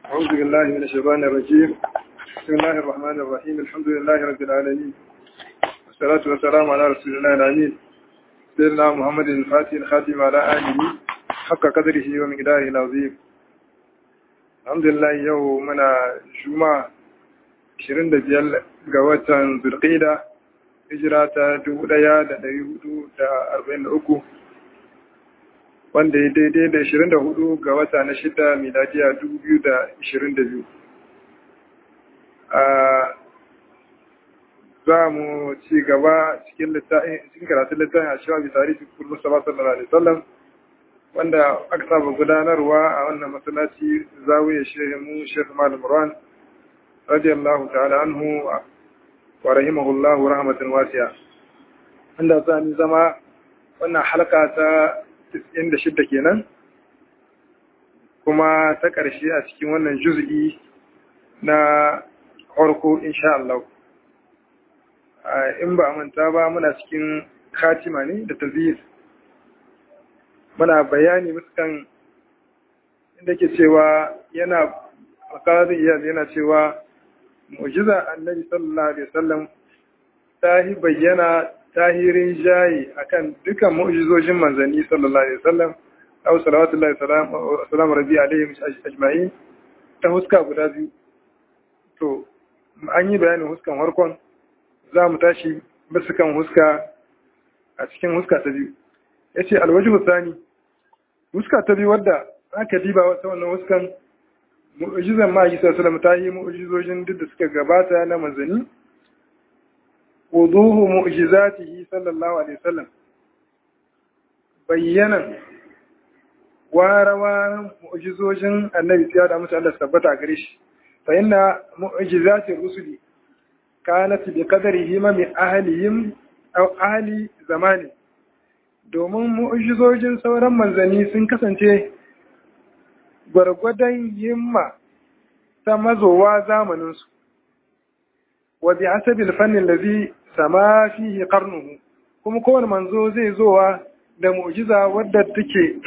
أعوذ بالله من الشيطان الرجيم بسم الله الرحمن الرحيم الحمد لله رب العالمين والصلاة والسلام على رسول الله الأمين سيدنا محمد الفاتح الخاتم على آله حق قدره ومقداره العظيم الحمد لله يومنا جمعة 25 ga watan Zulqa'ida hijira ta 1443 wanda ya daidai da 24 ga wata na shida miladiya 2022 za mu ci gaba cikin karatun littafin a cewa bisa rikin kullu saba sallallahu alaihi wasallam wanda aka saba gudanarwa a wannan masallaci zawiya shehu mu shehu malam ruwan radiyallahu ta'ala anhu wa rahimahullahu rahmatan wasiya wanda za mu zama wannan halka ta 96 kenan kuma ta ƙarshe a cikin wannan juz'i na farko insha Allah in ba manta ba muna cikin khatima ne da tazir muna bayani muskan inda ke cewa yana makarazin iyal yana cewa mu'jiza annabi sallallahu alaihi wasallam ta yi bayyana tahirin jayi akan dukan mu'jizojin manzanni sallallahu alaihi wasallam aw salawatullahi salam rabbi alaihim ajma'in ta huska guda biyu to an yi bayanin huskan harkon za mu tashi bisa kan huska a cikin huska ta biyu yace alwajhu thani huska ta biyu wadda aka diba wata wannan huskan mu'jizan ma yi sallallahu ta yi mu'jizojin duk da suka gabata na manzanni wuduhu mu'jizatihi sallallahu alaihi wasallam bayyanan warawaran mu'jizojin annabi sai da musu Allah tabbata gare shi fa inna mu'jizati rusuli kanat bi qadrihi ma min ahlihim aw ahli zamani domin mu'jizojin sauran manzanni sun kasance gwargwadon himma ta mazowa zamaninsu wa bi hasabil fannin lazi sama fihi qarnuhu kuma kowane manzo zai zowa da mu'jiza wadda take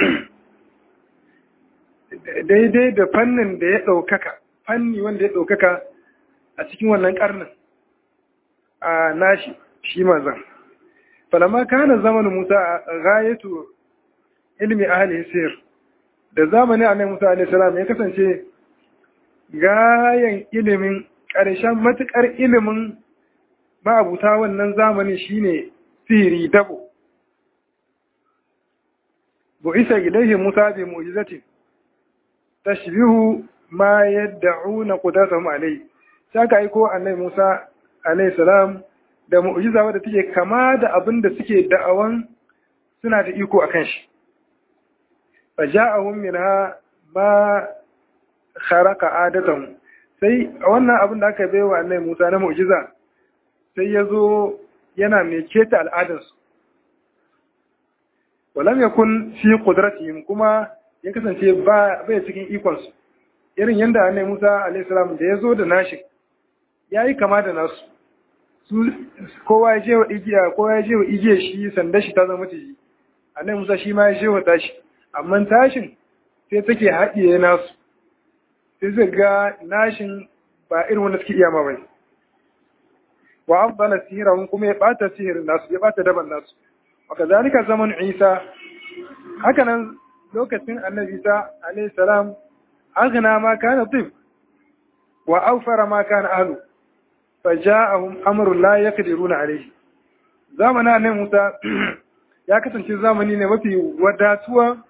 daidai da fannin da ya ɗaukaka fanni wanda ya ɗaukaka a cikin wannan ƙarnin a nashi shi manzan falama kana zamanin musa a gayatu ilmi ahli sir da zamanin annabi musa alaihi salam ya kasance gayan ilimin ƙarshen matuƙar ilimin ma'abuta wannan zamanin shine sihiri dabo bu isa ilaihi musa bi mu'jizatin tashbihu ma yad'una qudratuhum alayhi saka aiko annabi musa alaihi salam da mu'jiza wadda take kama da abin da suke da'awan suna da iko akan shi faja'ahum minha ma kharaqa adatahum sai wannan abin da aka bai wa annabi Musa na mu'jiza sai ya zo yana mai keta al'adarsu walam yakun fi qudratihim kuma ya kasance ba bai cikin ikonsu irin yadda annabi Musa alayhi salam da ya zo da nashi yayi kama da nasu su kowa ya je wa igiya kowa ya je wa igiya shi sanda shi ta zama tiji annabi Musa shi ma ya je wa tashi amma tashin sai take haɗiye nasu sai zai ga nashin ba irin wanda suke iya ma bane wa afdala sihirahum kuma ya bata sihirin nasu ya bata daban nasu wa kazalika zaman Isa haka nan lokacin Annabi Isa alayhi salam aghna ma kana tib wa awfara ma kana ahlu faja'ahum amrun la yaqdiruna alayhi zamanin Annabi Musa ya kasance zamani ne mafi wadatuwa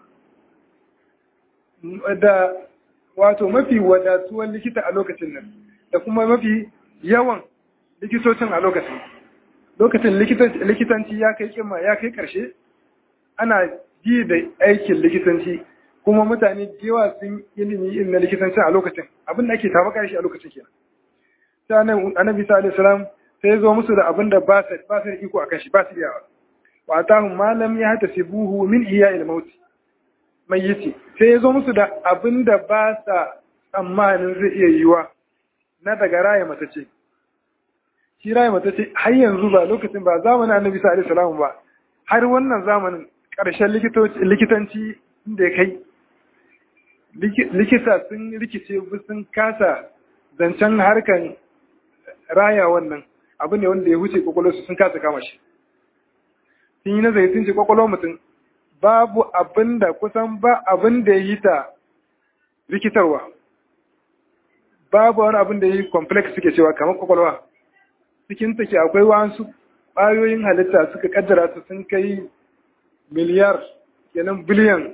da wato mafi wadatuwan likita a lokacin nan da kuma mafi yawan likitocin a lokacin lokacin likitanci ya kai kima ya kai karshe ana ji da aikin likitanci kuma mutane yawa sun ilimi irin na likitanci a lokacin abin da ake taɓa karshe a lokacin kenan sai annabi sa alaihi salam sai ya zo musu da abin da ba su da iko akan shi ba su iyawa wa atahum ma lam yahtasibuhu min iya'il mauti mai yace sai ya zo musu da abin da ba sa tsammanin zai iya yiwa na daga raya matace shi raya matace har yanzu ba lokacin ba zamanin annabi sa alaihi salam ba har wannan zamanin ƙarshen likitanci da ya kai likita sun rikice sun kasa zancen harkan raya wannan abu ne wanda ya wuce kwakwalwarsu sun kasa kama shi sun yi nazari sun ce kwakwalwar mutum babu abin da kusan ba abin da ya yi ta rikitarwa babu wani abin da ya yi complex suke cewa kamar kwakwalwa cikin take akwai wasu ƙwayoyin halitta suka kaddara su sun kai miliyar kenan biliyan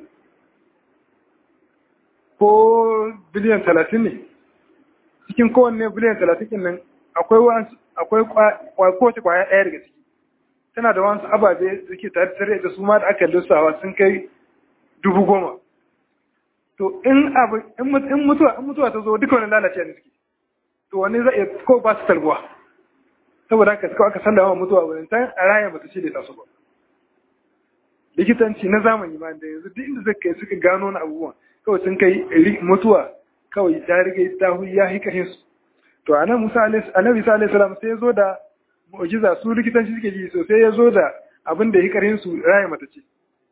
ko biliyan talatin ne cikin kowanne biliyan talatin nan akwai wasu akwai kowace kwaya ɗaya daga ciki tana da wasu ababe suke tare da su ma da aka lissawa sun kai dubu goma to in abu in mutuwa in mutuwa ta zo duka wani lalace ne suke to wani zai iya ko ba su tarbuwa saboda haka suka aka sallama mutuwa wurin ta a raya bata ce da ta su ba likitanci na zamani ma da yanzu duk inda zai kai suka gano na abubuwan kawai sun kai mutuwa kawai ta riga ta ya hikahin su to anan Musa annabi Isa alaihi salam sai ya zo da mu'jiza su likitanci suke ji so sai ya zo da abin da hikarin su raya mata ce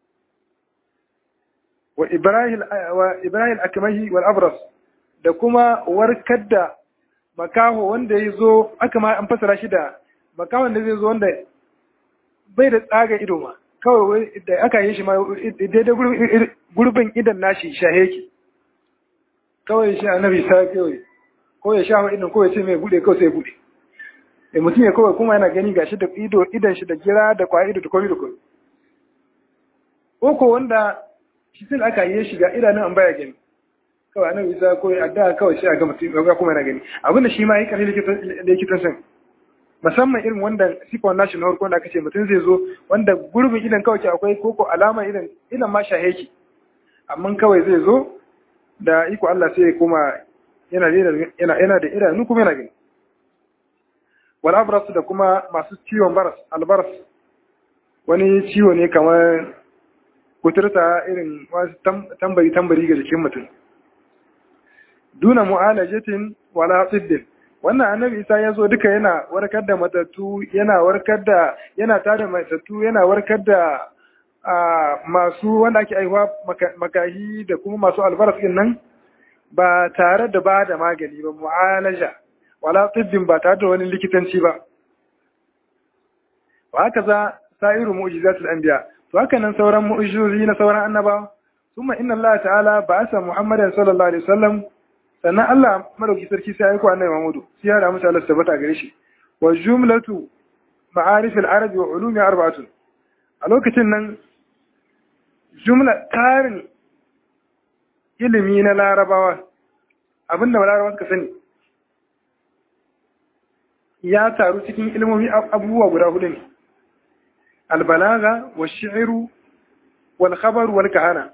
wa Ibrahim wa Ibrahim akmahi wal abras da kuma warkar da makaho wanda ya zo aka ma an fasara shi da makahon da zai zo wanda bai da tsaga ido ma kawai da aka yi shi ma daidai gurbin idan nashi shaheki kawai shi annabi sa kawai ko ya sha idan ko ya ce mai bude kawai sai bude e mutum ya kawai kuma yana gani gashi da ido idan shi da gira da kwa ido da komai da komai ko wanda shi sai aka yi shiga idanun an baya gani kawai annabi isa ko adda kawai sai a ga mutum ga kuma yana gani abinda shi ma yi kare likitan san musamman irin wanda sifon nashi na farko da aka ce mutum zai zo wanda gurbin idan kawai akwai koko alama idan idan ma shaheki amma kawai zai zo da iko Allah sai ya koma yana yana yana da idanu kuma yana gani wal abras da kuma masu ciwon baras albaras wani ciwo ne kamar kuturta irin wasu tambari tambari ga jikin mutum duna mu'alajatin wala tsiddin wannan annabi isa ya zo duka yana warkar da matattu yana warkar da yana tada matattu yana warkar da masu wanda ake aihuwa makahi da kuma masu albaras din nan ba tare da ba da magani ba mu'alaja wala tsiddin ba tare da wani likitanci ba wa haka za sa'iru mu'jizatul anbiya to haka nan sauran mu'jizozi na sauran annabawa ثم إن الله تعالى بعث محمدا صلى الله عليه وسلم sannan Allah madauki sarki sai ya aiko annabi Muhammadu sai ya ramu Allah tabbata gare shi wa jumlatu ma'arif al-arabi wa ulumi arba'atun a lokacin nan jumla tarin ilimi na larabawa abinda larabawa suka sani ya taru cikin ilmomi abubuwa guda hudu ne albalaga wa shi'ru wal khabar wal kahana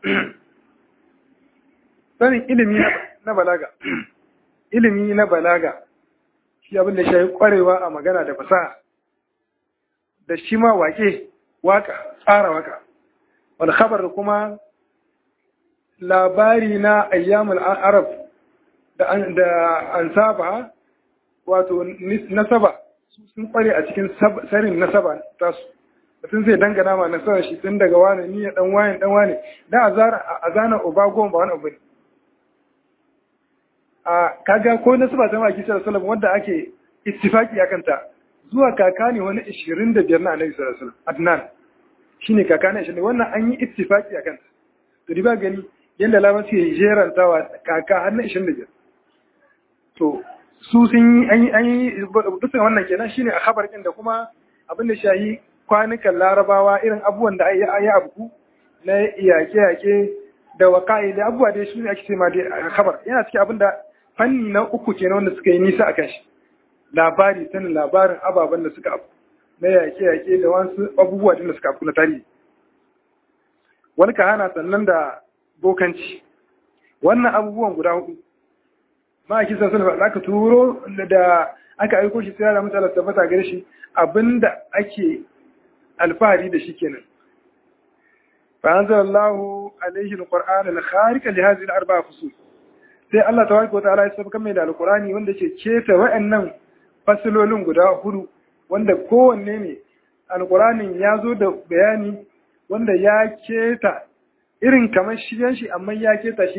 sanin ilimi na balaga ilimi na balaga shi abin da shi kwarewa a magana da fasaha da shi ma wake waka tsara waka wal khabar kuma labari na ayyamul arab da da ansaba wato nasaba sun kware a cikin sarin nasaba tasu mutum zai dangana ma nasarar shi tun daga wani ni ya dan wani dan wani dan a zana uba goma ba wani abu ne a kaga ko nasaba ta maki sallallahu alaihi wanda ake ittifaki akan ta zuwa kaka ne wani 25 na annabi sallallahu alaihi wasallam adnan shine kaka ne shine wannan an yi ittifaki akan ta to riba gani yanda laban su yi jerantawa kaka har na 25 to su sun yi an yi an yi duka wannan kenan shine a khabar din da kuma abin da shahi kwanukan larabawa irin abubuwan da ayi yi abu na iyake-yake da waka'i da abubuwa da shi ne ake ce ma da khabar yana cikin abin da fanni na uku kenan wanda suka yi nisa a kan shi labari sanin labarin ababen da suka abu na yaƙe-yaƙe da wasu abubuwa da suka abu na tarihi wani ka hana sannan da bokanci wannan abubuwan guda hudu ma a kisa sun da aka turo da aka aiko shi sai da mutane tabbata gare shi abinda ake alfahari da shi kenan fa anzalallahu alaihi alquran alkhariq li hadhihi alarba'a fusul sai Allah tabaraka wa ta'ala ya saba mai da alqurani wanda ke keta wa'annan fasilolin guda hudu wanda kowanne ne alquranin ya zo da bayani wanda ya keta irin kamar shiyan shi amma ya keta shi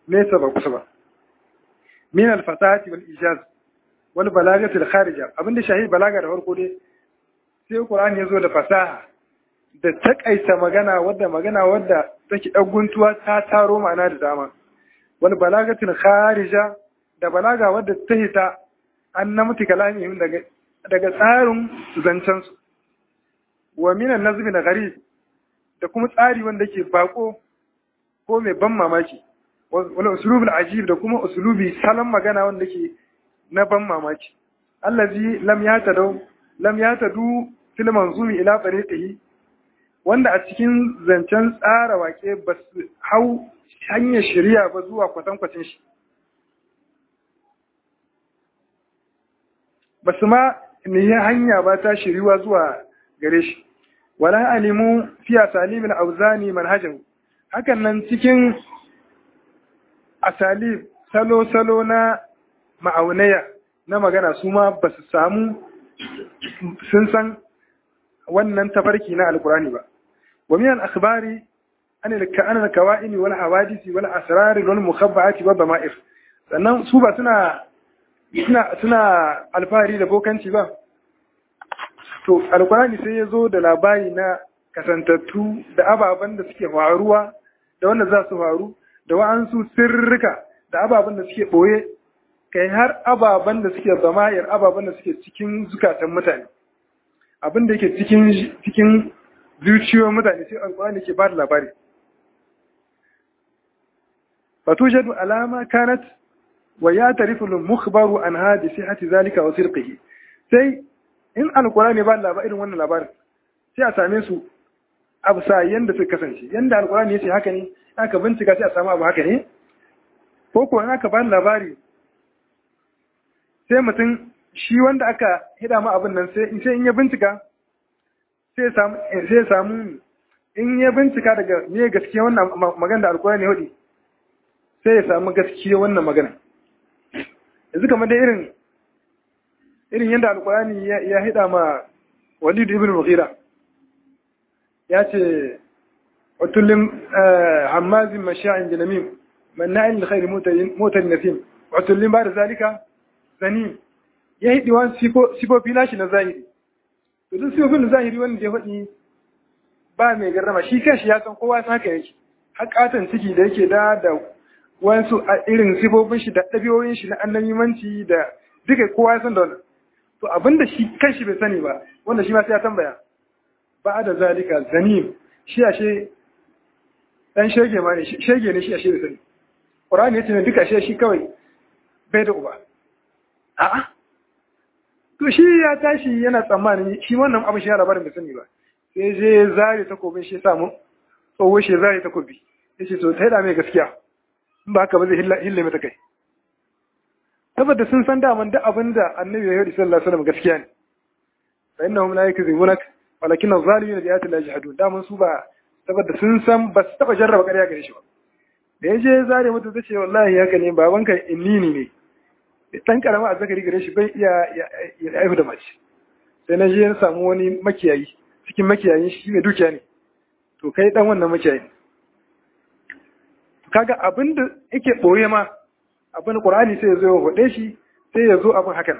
nesa ba kusa ba min al-fasahati wal ijaz wal balagati al-kharija abinda shahi balaga da farko dai sai Qur'ani ya zo da fasaha da takaita magana wadda magana wadda take dan guntuwa ta taro ma'ana da dama wal balagati al-kharija da balaga wadda ta hita an namti kalamihim daga daga tsarin zancen su wa min an-nazmi na gharib da kuma tsari wanda ke bako ko mai ban mamaki wani usulubul ajib da kuma usulubi salon magana wanda ke na ban mamaki allazi lam yatadu lam yatadu fil manzumi ila tariqihi wanda a cikin zancen tsara wake ba su hau hanyar shari'a ba zuwa kwatankwacin shi ba su ma ne hanya ba ta shiriwa zuwa gare shi wala alimu fi asalimin auzani manhajahu hakan nan cikin asalib salo-salo na ma'aunaya na magana su ma ba su samu sun san wannan tafarki na alkurani ba wa minan akhbari an al-kawa'ini wal hawadisi wal asrar wal mukhabba'ati wa dama'ir sannan su ba suna suna suna alfahari da bokanci ba to alkurani sai ya zo da labari na kasantattu da ababen da suke faruwa da wanda za su faru da wa'ansu sirrika da ababen da suke ɓoye kai har ababen da suke zamayar ababen da suke cikin zukatan mutane abin da yake cikin cikin zuciyoyin mutane sai alkurani ke ba da labari fatujadu alama kanat wa ya tarifu mukhbaru an hadi sihhati zalika wa sirqihi sai in alkurani ba labarin wannan labarin sai a same su abu sa yanda suka kasance yanda alkurani ya ce haka ne aka bincika sai a samu abu haka ne ko ko in aka bani labari sai mutum shi wanda aka hida ma abin nan sai sai in ya bincika sai samu sai samu in ya bincika daga me gaskiya wannan magana da alkurani hudi sai ya samu gaskiya wannan magana yanzu kamar da irin irin yadda alkurani ya hida ma walid ibn mughira ya ce وتلم عماز مشاع جنميم مناع للخير موتى نسيم وتلم بعد ذلك زنيم yayi diwan sifofi nashi na zahiri to duk sifofin na zahiri wanda ya faɗi ba mai garrama shi kanshi ya san kowa haka yake hakatan ciki da yake da da wasu irin sifofin shi da ɗabi'oyin shi na annabimanci da duka kowa ya san da wannan to abinda shi kanshi bai sani ba wanda shi ma sai ya tambaya ba da zalika zanim shi ashe dan shege ma ne shege ne shi ashe bai sani qur'ani yace ne duka ashe shi kawai bai da uba a'a to shi ya tashi yana tsammanin shi wannan abin shi ya labarin bai sani ba sai je zare takobin shi samu tsoho shi zare takobi yace to ta mai gaskiya in ba haka ba zai hille mata kai saboda sun san daman duk abin da annabi ya yi sallallahu alaihi wasallam gaskiya ne fa innahum la yakzibunak walakin az-zalimin bi ayati llahi yahdun daman su ba saboda sun san ba su taba jarraba ƙarya gare shi ba da ya je zare mata ta ce wallahi haka ne babanka innini ne dan karama a zakari gare shi bai iya ya aihu da mace sai na je na samu wani makiyayi cikin makiyayin shi mai dukiya ne to kai dan wannan makiyayi kaga abin da yake boye ma abin qur'ani sai ya zo ya hode shi sai ya zo abin hakan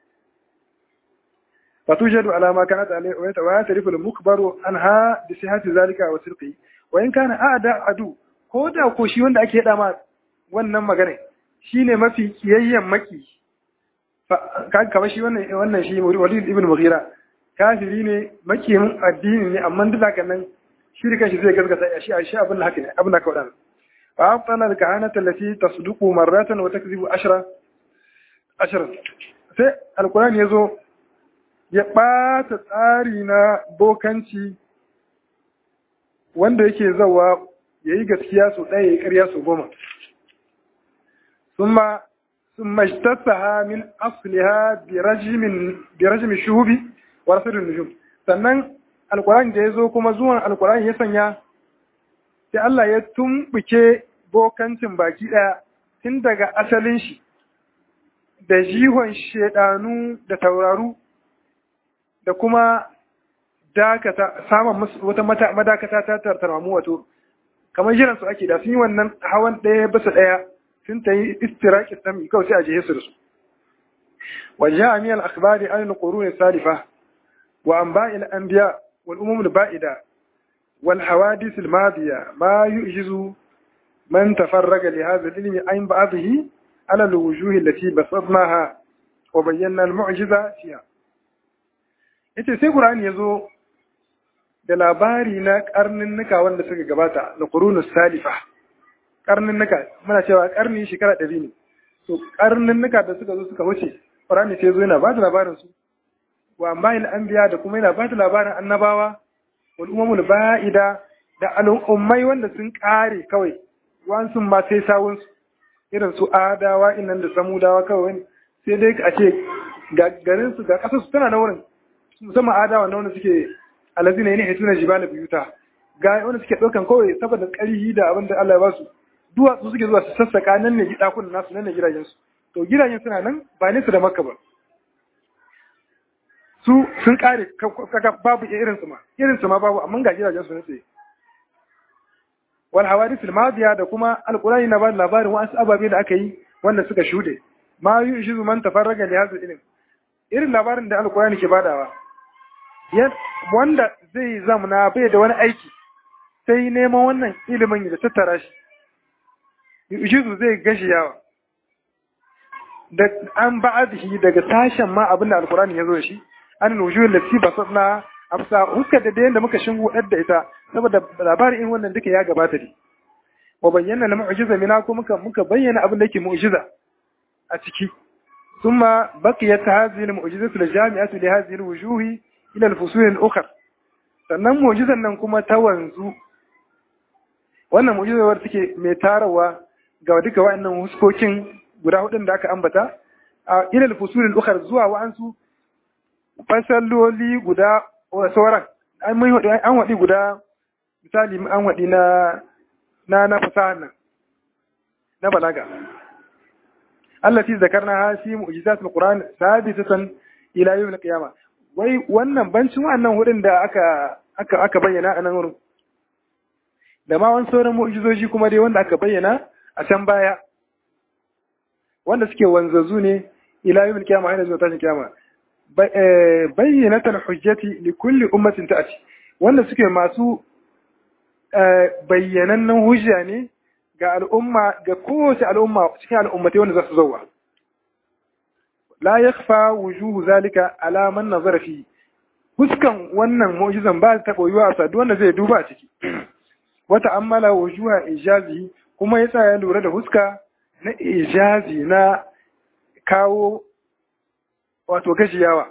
فتوجد على ما كانت عليه ويعترف المخبر عنها بصحة ذلك وصدقه وإن كان أعدى عدو ko da ko shi wanda ake yada ma wannan magana shine mafi kiyayyen maki kamar shi wannan wannan shi Walid ibn Mughira kafiri ne makiyin addini ne amma duk haka nan shi da kanshi zai gaskata shi shi abin da haka ne abin da ka wadana fa afdala al-kahanata allati tasduqu marratan wa takzibu ashra ashra sai alqur'ani yazo ya ɓata tsari na bokanci wanda yake zawa ya yi gaskiya su ɗaya ya ƙarya su goma. Sun mashtasa ha min asliha bi rajimin shuhubi wa rasulun nujum. Sannan alkurani da ya zo kuma zuwan alkurani ya sanya sai Allah ya tumbuke bokancin baki ɗaya tun daga asalin shi da jihon shedanu da tauraru da kuma dakata samun wata madakata ta tartarmamu wato kamar jiran su ake da sun yi wannan hawan ɗaya bisa ɗaya sun ta yi istiraki sami kawai sai a jihe su da su وجاء من الأخبار عن القرون السالفة وأنباء الأنبياء والأمم البائدة والحوادث الماضية ما يعجز من تفرق لهذا العلم عن بعضه على الوجوه التي بسطناها وبينا المعجزة فيها ita sai Qur'ani ya zo da labari na karninnika wanda suka gabata na qurunus salifa karninnika muna cewa karni shekara ɗari ne to karninnika da suka zo suka wuce Qur'ani sai zo yana ba da labarin su wa ambayil anbiya da kuma yana ba da labarin annabawa wal umamul ba'ida da al'ummai wanda sun kare kawai wansu ma sai sawun su irin su adawa innan da samudawa kawai sai dai a ce ga garin su ga kasar su tana na wurin musamman adawa na wanda suke alazina yana hituna jibala biyuta ga wanda suke ɗaukan kawai saboda ƙarhi da abin da Allah ya ba su duwatsu suke zuwa su sassaka nan ne ɗakunan nasu nan ne gidajensu to gidajen suna nan ba nesa da makka ba su sun kare kaka babu irin su ma irin su ma babu amma ga gidajen su ne tsaye wal hawadith al madiya da kuma alqurani na ba labarin wasu ababe da aka yi wanda suka shude ma yushizu man tafarraga li hadha ilm irin labarin da alqurani ke badawa wanda zai zamana bai da wani aiki sai neman wannan ilimin da tattara shi yushizu zai gashi yawa da an ba'adhi daga sashen ma abin da alkurani ya zo da shi an nujuhu lati basatna amsa huskar da da muka shingo da ita saboda labarin in wannan duka ya gabata ne wa bayyana na mu'jiza mina ko muka muka bayyana abin da yake mu'jiza a ciki thumma baqiyat hadhihi al-mu'jizatu al-jami'atu li hadhihi al-wujuhi ila al-fusul al-ukhra sannan mu'jizan nan kuma ta wanzu wannan mu'jizar take mai tarawa ga duka wa'annan huskokin guda hudun da aka ambata a ilal fusulil ukhar zuwa wa'ansu fasalloli guda sauran an mun wadi an wadi guda misali an wadi na na na fasahan nan na balaga allati zakarna ha fi mu'jizatul qur'an sabitatan ila yawm al-qiyamah wai wannan bancin wannan hudun da aka aka aka bayyana a nan wurin da ma wani sauran mu'jizoji kuma dai wanda aka bayyana a can baya wanda suke wanzazu ne ila yawmil qiyama har zuwa tashin kiyama bayyinatul hujjati li kulli ummatin ta'ati wanda suke masu bayyanannen hujja ne ga al'umma ga kowace al'umma cikin al'ummatai wanda za su zauwa la yakhfa wujuhu zalika ala man nazara fi huskan wannan mu'jizan ba ta koyuwa a sadu wanda zai duba a ciki wata ammala wujuha ijazi kuma yasa ya lura da huska na ijazi na kawo wato gashiyawa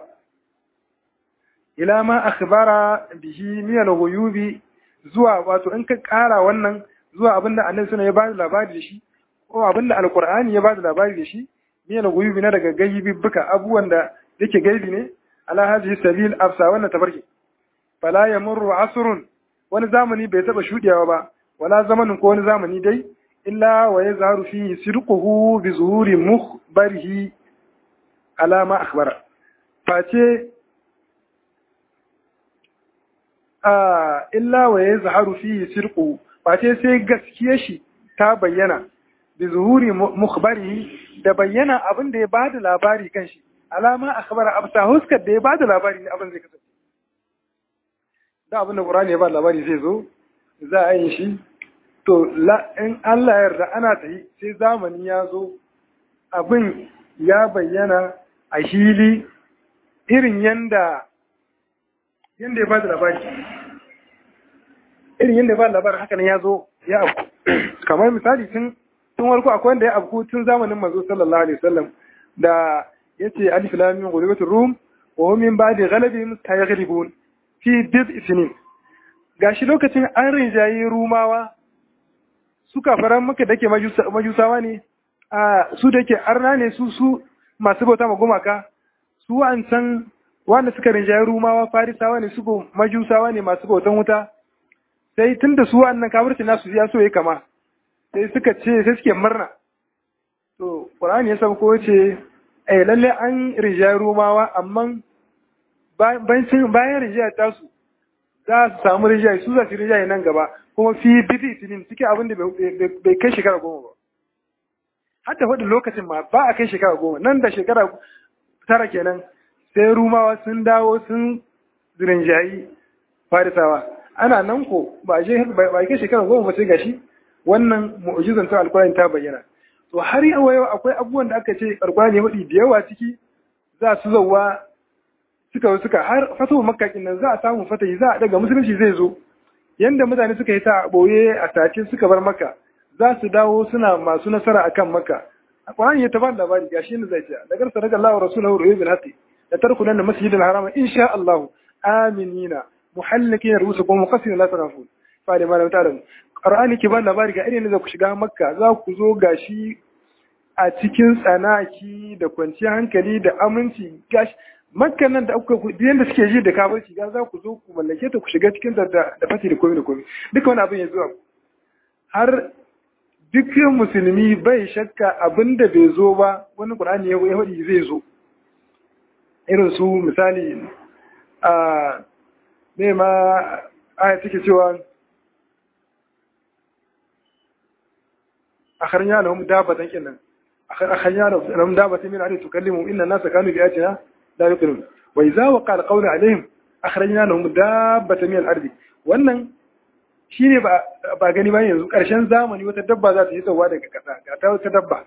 ila ma akhbara bihi min al-ghuyubi zuwa wato in ka kara wannan zuwa abinda annabi suna ya bada labari da shi ko abinda alqur'ani ya bada labari da shi min al-ghuyubi na daga gaibi buka abubuwan da yake gaibi ne ala hadhihi sabil afsa wannan tabarki fala yamurru asrun wani zamani bai taba shudewa ba wala zamanin ko wani zamani dai illa wa yazharu fihi sidquhu bi zuhuri mukhbarihi ala ma akhbara face a illa wa yazharu fihi sidquhu face sai gaskiyar shi ta bayyana bi zuhuri mukhbarihi da bayyana abin da ya bada labari kan shi alama akhbara abta huskar da ya bada labari ne abin zai kasance da abin da Qur'ani ya bada labari zai zo za a yi shi to in Allah ya yarda ana tayi sai zamani ya zo abin ya bayyana a hili irin yanda yanda ya bada labari irin yanda ya bada labari haka nan ya zo ya abu kamar misali tun tun warko akwai wanda ya abu tun zamanin manzo sallallahu alaihi wasallam da yace alif lam mim ghulibatur rum wa hum min ba'di ghalabihim sayaghlibun fi bid sinin gashi lokacin an rinjayi rumawa suka faran maka dake majusawa ne a su da ke arna ne su su masu bauta ma gumaka su wa'ancan wanda suka rinjayi rumawa farisawa ne su majusawa ne masu bautan wuta sai tun da su wa'annan kafirci nasu ya so ya kama sai suka ce sai suke murna to qur'ani ya sauko ce eh lalle an rinjayi rumawa amma bayan rinjaya tasu za su samu rinjaye su za su rinjaye nan gaba kuma fi bidi sinin cikin abin da bai kai shekara goma ba hatta faɗin lokacin ma ba a kai shekara goma nan da shekara tara kenan sai rumawa sun dawo sun zirinjayi farisawa ana nan ko ba a ba kai shekara goma ba sai gashi wannan mu'jizan ta alkurani ta bayyana to har yau yau akwai abubuwan da aka ce alkurani ya faɗi da yawa ciki za su zauwa suka suka har fatuwa makka nan za a samu fatahi za a daga musulunci zai zo yanda mutane suka yi ta boye a tace suka bar maka za su dawo suna masu nasara akan maka Qur'ani ya tabbata labari gashi ne zai ce daga sadaka Allah wa rasuluhu ru'yu bil haqqi la tarkunan masjid al haram insha Allah aminina muhallikina rusukum muqassirin la tarafun fa da malam ta'lam Qur'ani ke ba labari ga irin da ku shiga makka za ku zo gashi a cikin tsanaki da kwanciyar hankali da aminci gashi makka nan da aka yanda suke ji da kafirci ga za ku zo ku mallake ta ku shiga cikin ta da fati da komai da komai duka wani abin ya zuwa har duk musulmi bai shakka abin da bai zo ba wani qur'ani ya faɗi zai zo irin su misali a me ma aya take cewa akharnya lahum dabatan kenan akharnya lahum dabatan min alladhi tukallimu inna an-nasa kanu bi ayatina la yuqinun wa idza waqa al-qawlu alaihim akhrajna lahum dabbatan min al-ardi wannan shine ba ba gani ba yanzu karshen zamani wata dabba za ta yi tsawa daga kasa ga ta wata dabba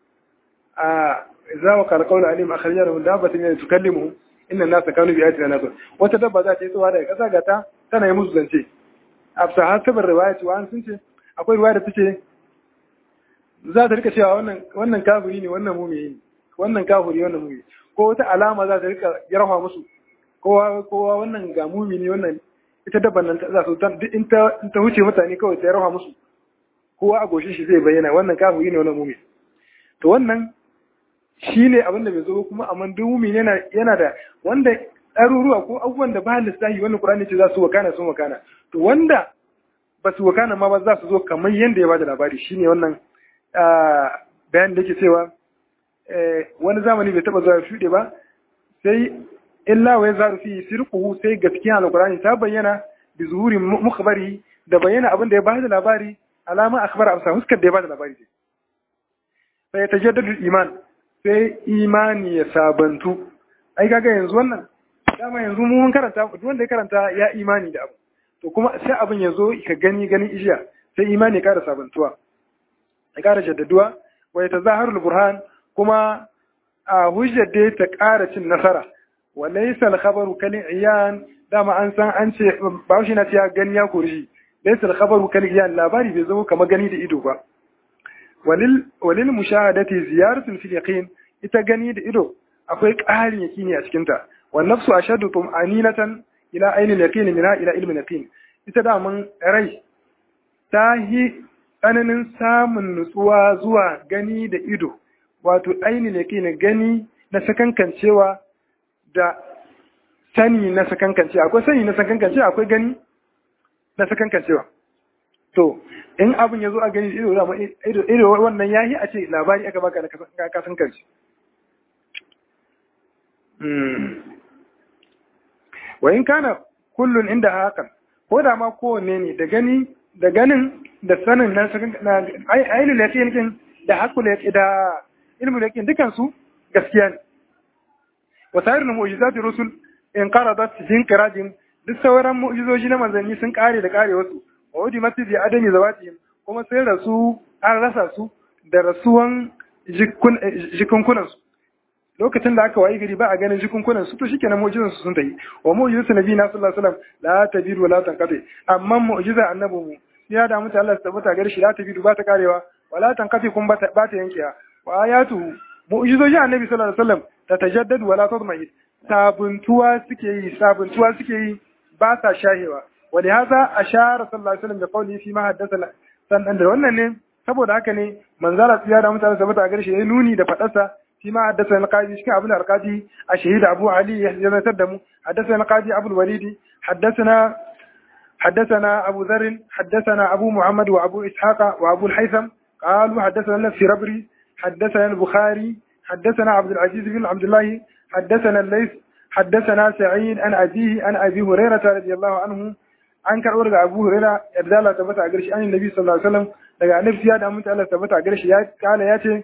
a idza waqa al-qawlu alaihim akhrajna lahum dabbatan min tukallimuhum inna an-nasa kanu bi ayatina la wata dabba za ta yi tsawa daga kasa ga ta tana yi musu zance afsa hasabar riwaya wa an sun ce akwai riwaya da take za ta rika cewa wannan wannan kafiri ne wannan mumini ne wannan kafiri wannan mumini ko wata alama za ta rika yarfa musu kowa kowa wannan ga mumini wannan ita dabban nan za su in ta in ta huce mutane kawai ta yarfa musu kowa a goshin shi zai bayyana wannan kafiri ne wannan mumini to wannan shine abin da bai zo kuma amma duk mumini yana yana da wanda ɗaruruwa ko abubuwan da ba lissahi wannan Qur'ani ce za su wakana sun wakana to wanda ba su wakana ma ba za su zo kamar yadda ya bada labari shine wannan bayan da yake cewa wani zamani bai taba zuwa shuɗe ba sai illa wa yazaru fi sirquhu sai gaskiya alqur'ani ta bayyana bi zuhuri mukhbari da bayyana abin da ya bada labari alama akhbar amsa huskar da ya bada labari sai ya tajaddadu iman sai imani ya sabantu ai kaga yanzu wannan dama yanzu mu mun karanta duk wanda ya karanta ya imani da abu to kuma sai abin ya zo ka gani ganin ijiya sai imani ya kara sabantuwa ya kara jaddaduwa wa ya tazaharu burhan kuma a hujjar da ta kara cin nasara wa laysa al-khabaru kal iyan dama an san an ce ba shi na ya gani ya kurji laysa al-khabaru kal iyan labari bai zama kamar gani da ido ba walil walil mushahadati ziyaratun fil yaqin ita gani da ido akwai ƙarin yakini a cikinta والنفس أشد طمأنينة إلى أين اليقين منها إلى علم اليقين ita da mun rai ta yi tsananin samun nutsuwa zuwa gani da ido wato ainihin yaƙini gani na sakankancewa da sani na sakankancewa akwai sani na sakankancewa akwai gani na sakankancewa to in abin ya zo a gani da ido ido wannan yahi a ce labari aka baka na kasankance wa in kana kullun inda hakan ko da ma kowanne ne da gani da ganin da sanin na ainihin yaƙin din da hakul yaƙin da ilmul yaƙin dukan su gaskiya ne wa sa'irin mu'jizati rusul in qaradat jin qiradin duk sauran mu'jizoji na manzanni sun kare da kare wasu wa wadi mati bi adami zawatihim kuma sai rasu an rasa su da rasuwan jikunkunan su lokacin da aka wayi gari ba a ganin jikunkunan su to shikenan mu'jizan su sun tayi wa mu'jizatu nabi na sallallahu alaihi wasallam la tabiru wa la tanqati amma mu'jiza annabi mu ya da mutu Allah ya tabbata gare shi la tabiru ba ta karewa wa la tanqati kun ba ta yankewa wa ayatuhu mu'jizoji annabi sallallahu alaihi wasallam ta tajaddadu wa la tadmahid sabuntuwa suke yi sabuntuwa suke yi ba sa shahewa wa li hadha ashara sallallahu alaihi wasallam da qawli fi ma haddathana sannan da wannan ne saboda haka ne manzara ya da mutu Allah ya tabbata gare shi ya nuni da fadarsa فيما حدثنا القاضي شكا أبو الأرقادي الشهيد أبو علي يحزن تدم حدثنا القاضي أبو الوليد حدثنا حدثنا أبو ذر حدثنا أبو محمد وأبو إسحاق وأبو الحيثم قالوا حدثنا نفسي ربري حدثنا البخاري حدثنا عبد العزيز بن عبد الله حدثنا الليث حدثنا سعيد عن أبيه عن أبي هريرة رضي الله عنه an karɓo daga Abu Huraira yadda Allah tabbata a garshi an Nabi sallallahu alaihi wasallam daga Annabi ya da mutu Allah tabbata a garshi ya kala ya ce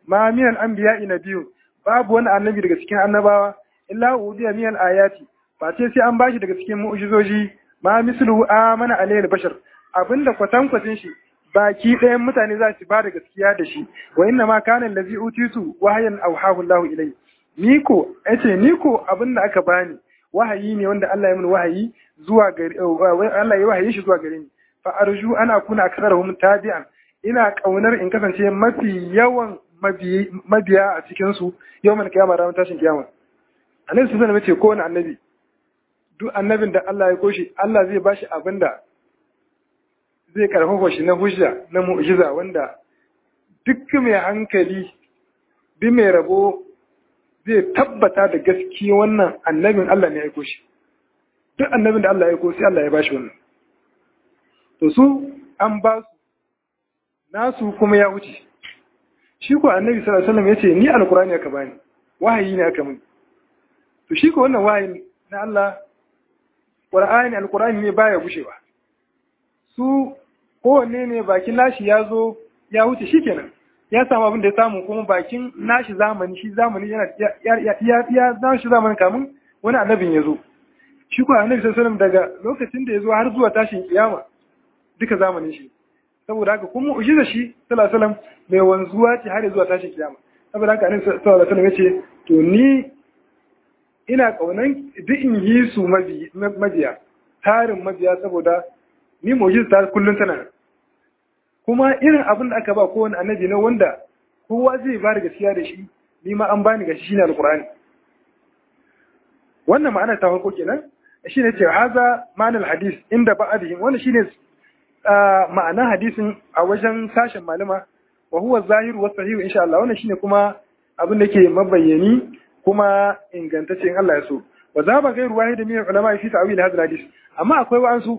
ma min al-anbiya'i nabiyyu babu wani annabi daga cikin annabawa illa udiya min al-ayati ba ce sai an bashi daga cikin mu'jizoji ma mislu amana alayhi bashar abinda kwatankwacin shi baki ɗayan mutane za su ba da gaskiya da shi wa inna ma kana allazi utitu wahayan awhahu Allah ilai ni ko yace ni ko abinda aka bani wahayi ne wanda Allah ya min wahayi zuwa gare Allah ya wahayi shi zuwa gare ni fa arju ana kuna aksarahum tabi'an ina kaunar in kasance mafi yawan mabiya a cikin su yawmal kiyama ranar tashin kiyama annabi sun sanar ce kowane annabi duk annabin da Allah ya koshi Allah zai bashi abinda zai karfafa shi na hujja na mu'jiza wanda duk mai hankali bi mai rabo zai tabbata da gaske wannan annabin Allah ne ya aiko shi duk annabin da Allah ya aiko sai Allah ya bashi wannan to su an ba su nasu kuma ya wuce shi ko annabi sallallahu alaihi wasallam yace ni alqur'ani aka bani wahayi ne aka min to shi ko wannan wahayi na Allah qur'ani alqur'ani ne baya gushewa su kowanne ne bakin nashi ya zo ya wuce shi kenan ya samu abin da ya samu kuma bakin nashi zamani shi zamani yana ya ya nashi zamani kamun wani annabin ya zo shi ko annabi sallallahu daga lokacin da ya zo har zuwa tashin kiyama duka zamanin shi saboda haka kuma ujiza shi sallallahu alaihi mai wanzuwa ce har zuwa tashin kiyama saboda haka annabi sallallahu alaihi wasallam yace to ni ina kaunan duk in yi su mabiya tarin mabiya saboda ni mu'jiza ta kullun tana nan kuma irin abin da aka ba kowane annabi na wanda kowa zai ba da gaskiya da shi ni ma an bani gashi shine alqur'ani wannan ma'ana ta farko kenan shine ce haza ma'anar hadis inda ba'adihim wannan shine ma'anar hadisin a wajen sashen malama wa huwa zahiru wa sahihu insha Allah wannan shine kuma abin da ke mabayyani kuma ingantacce in Allah ya so wa zaba gairu wahid min ulama fi ta'wil hadha hadis amma akwai wa'ansu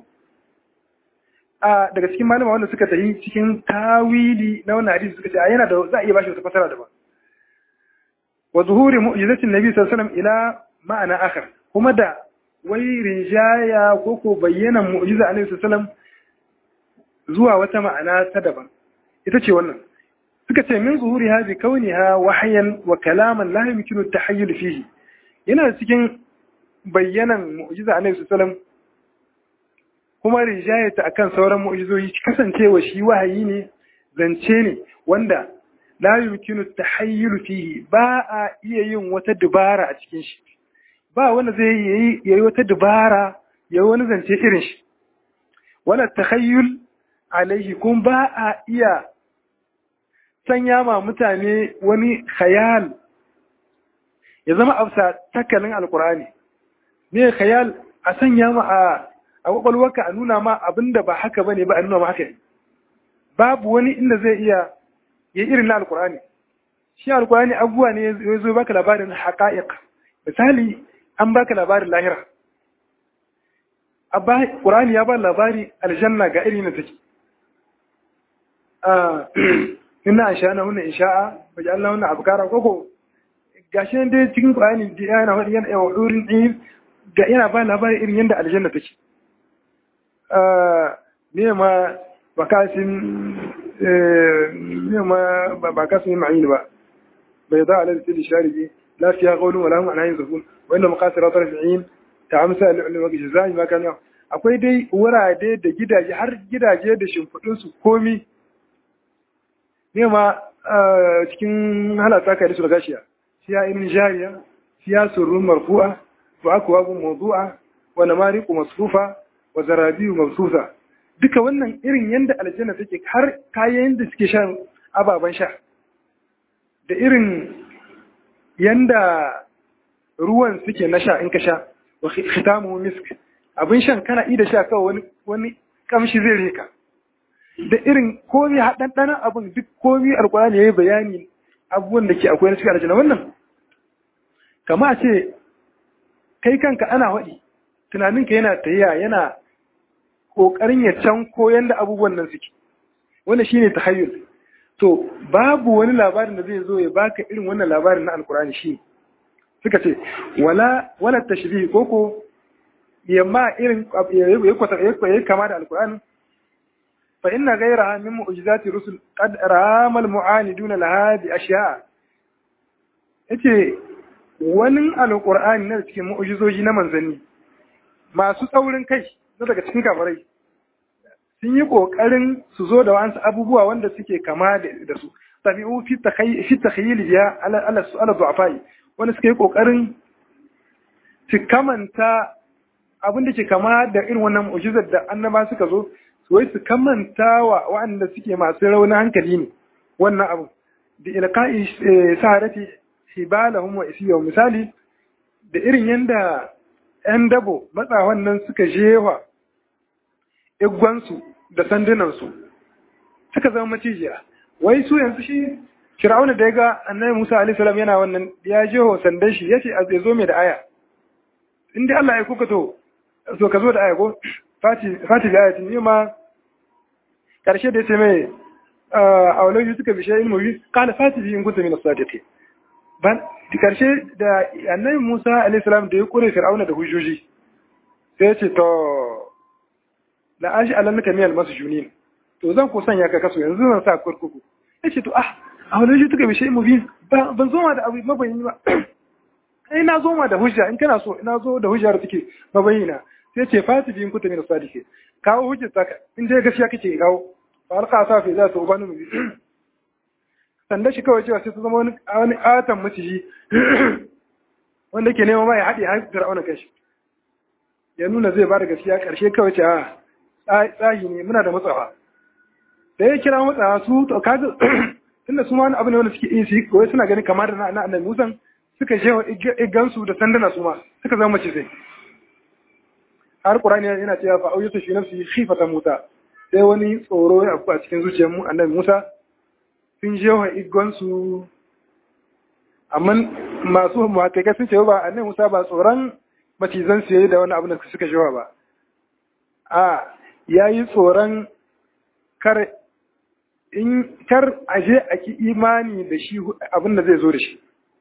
a daga cikin malama wanda suka tafi cikin tawili na wannan hadisi suka ce a yana da za a iya bashi wata fasara daban wa zuhuri mu'jizatin nabi sallallahu alaihi wasallam ila ma'ana akhar kuma da wai rinjaya ko ko bayyana mu'jiza annabi sallallahu alaihi wasallam zuwa wata ma'ana ta daban ita ce wannan suka ce min zuhuri hazi kauniha wahyan wa kalaman la yumkinu at-tahayyul fihi yana cikin bayyanan mu'jiza annabi sallallahu alaihi wasallam kuma rijayata akan sauran mu'jizoyi kasancewa shi wahayi ne zance ne wanda la yumkinu tahayyul fihi ba a iya yin wata dubara a cikin shi ba wanda zai yi yayi wata dubara yayi wani zance irin shi wala takhayyul alaihi kun ba a iya sanya ma mutane wani khayal ya zama afsa takalin alqur'ani ne khayal a sanya ma a a kwakwalwarka a nuna ma abin da ba haka ba ne ba a nuna ma haka ne babu wani inda zai iya ya irin na alkur'ani shi alkur'ani abubuwa ne ya zo baka labarin haƙa'iq misali an baka labarin lahira abba qur'ani ya ba labari aljanna ga irin take ah inna ansha'na hunna insha'a waja'alna hunna abkara koko gashi dai cikin qur'ani da yana wadi yana wurin ga yana ba labari irin yanda aljanna take ne ma bakasin ne ma bakasin ma'in ba bai za a lalata shari'i lafiya qawlun wala hum anhayin zafun wa inna maqasira tarfi'in ta amsa al-ulama ga jazai ma kana akwai dai wurare da gidaje har gidaje da shimfudun su komi ne ma cikin halata kai da su gashiya fiya ibn jariya fiya surrun marfu'a wa akwabu mawdu'a wa namariqu masfufa wa zarabiyu mabsusa duka wannan irin yanda aljanna take har kayan da suke shan ababen sha da irin yanda ruwan suke na sha in ka sha wa khitamu misk abin shan kana ida sha kawai wani wani kamshi zai reka da irin komai haɗanɗanan abin duk komai alkurani yayi bayani abubuwan da ke akwai na cikin aljanna wannan kama a ce kai kanka ana waɗi tunaninka yana tayya yana ƙoƙarin ya can koyan da abubuwan nan suke wanda shine tahayyul to babu wani labarin da zai zo ya baka irin wannan labarin na alkurani shi suka ce wala wala tashbih koko yamma irin ya kwata ya kama da alkurani fa inna ghayraha min mu'jizati rusul qad rama al mu'anidun laha bi ashiya yace wani alqur'ani na cikin mu'jizoji na manzanni masu tsaurin kai na daga cikin kafirai sun yi ƙoƙarin su zo da wa'ansu abubuwa wanda suke kama da su tabi'u fi takhayyil biya ala ala du'afai wanda suke yi ƙoƙarin su kamanta abin da ke kama da irin wannan mu'jizar da annaba suka zo su wai su kamanta wa wa'anda suke masu raunin hankali ne wannan abu da ilqa'i saharati hibalahum wa isiyahum misali da irin yanda 'yan dabo matsawan nan suka jewa igwansu da sandunansu suka zama macijiya wai su yanzu shi Fir'auna da ya ga annabi Musa alaihi salam yana wannan ya je ho sandan shi yace a zai zo mai da aya in dai Allah ya kuka to so ka zo da aya ko fati fati da ayatin ni ma karshe da yace mai a walau suka bi shay'in mubi qala fati bi in kunta min as-sadiqin ban karshe da annabi Musa alaihi salam da ya kure Fir'auna da hujjoji sai ya ce to la ashi alannaka miyal masjunin to zan ko sanya ka kaso yanzu zan sa kurkuku yace to ah a wani shi tuka bishe mubin ban zo ma da abu mabayini ba ai na zo ma da hujja in kana so ina zo da hujja da take mabayina sai ce fati bin kuta min sadike kawo hujjar ta in dai gaskiya kake kawo fa alqa sa fi za ta ubanu mu sanda shi kawai cewa sai ta zama wani wani atan maciji wanda ke nema ma ya haɗe har fir'auna kashi ya nuna zai ba da gaskiya ƙarshe kawai ce a tsahi ne muna da matsawa da ya kira matsawa su to kaga tunda su ma wani abu ne wanda suke iya su yi kawai suna ganin kamar da na annabi musan suka je igansu da sandana su ma suka zama mace sai har qur'ani yana cewa fa auyatu fi nafsi khifatan muta sai wani tsoro ya afku a cikin zuciyar mu annabi musa sun je wa igansu amma masu muhakkaka sun ce ba annabi musa ba tsoron macizan su yayi da wani abu da suka jewa ba a yayi tsoron kar in kar aje a ki imani da shi abin da zai zo da shi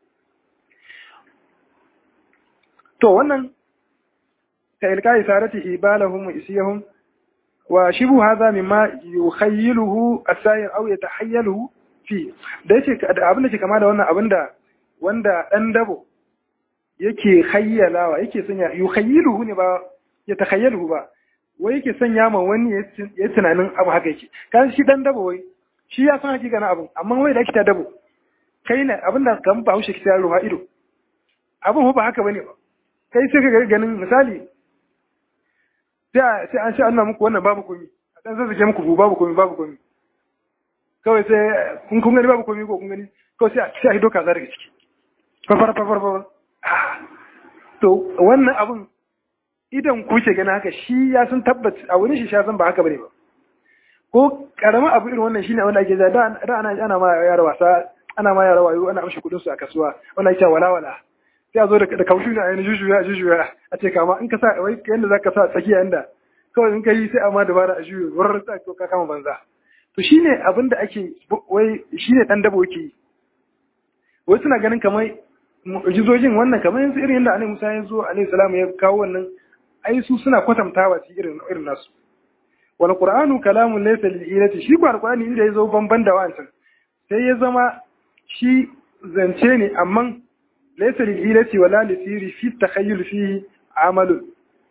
to wannan ka ilkai sarati ibalahum wa isiyahum wa shibu hadha mimma yukhayyiluhu as-sayr aw yatahayyaluhu fi da yake abin da ke kama da wannan abin da wanda dan dabo yake hayyalawa yake sanya yukhayyiluhu ne ba ya takhayyaluhu ba wai yake sanya ma wani ya tunanin abu haka yake kan shi dan dabo wai shi ya san hakika na abun amma wai da ake ta dabo kai ne abinda kan ba haushe kita ruwa ido abun ba haka bane ba kai sai ka ganin misali sai sai an sha Allah muku wannan babu komi a dan zazzage muku babu komi babu komi kawai sai kun kun gani babu komi ko kun gani kawai sai sai a hido kaza daga ciki fafar fafar fafar to wannan abun idan ku ke gani haka shi ya san tabbat a wurin shi sha san ba haka bane ba ko karamin abu irin wannan shine wanda ake da da ana ana ma yara wasa ana ma yara wayo ana amshi kudin su a kasuwa wanda ake wala wala sai a zo da da kaushu ne a yana jujuya jujuya a ce kama in ka sa wai yanda zaka sa tsakiya yanda kawai in ka yi sai amma dabara a juyo wurin sa ka kama banza to shine abin da ake wai shine dan dabo yake wai suna ganin kamar mu'jizojin wannan kamar yanzu irin yadda Annabi Musa ya zo alaihi salam ya kawo wannan ai su suna kwatantawa ci irin irin nasu wal qur'anu kalamun laysa lil ilati shi ko alqur'ani inda yazo banban da wancan sai ya zama shi zance ne amma laysa lil ilati wala lisiri fi takhayyul fihi amalun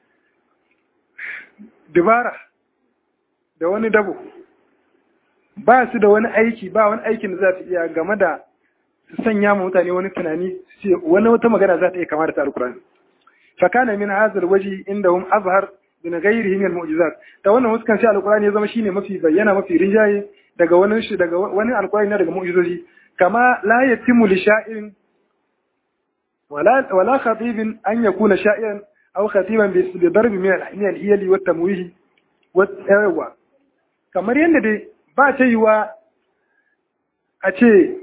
dubara da wani dabo ba su da wani aiki ba wani aikin da za su iya game da su sanya ma mutane wani tunani su ce wani wata magana za ta iya kama da ta alqur'ani fakana min hadha alwaji indahum azhar min ghairihi min almu'jizat ta wannan huskan sai alqur'ani ya zama shine mafi bayyana mafi rinjaye daga wani shi daga wani alqur'ani na daga mu'jizoji kama la yatimu li sha'irin wala wala khatibin an yakuna sha'iran aw khatiban bi darbi min min al-hiyali wat tamwih wat yawa kamar yanda dai ba ta yiwa a ce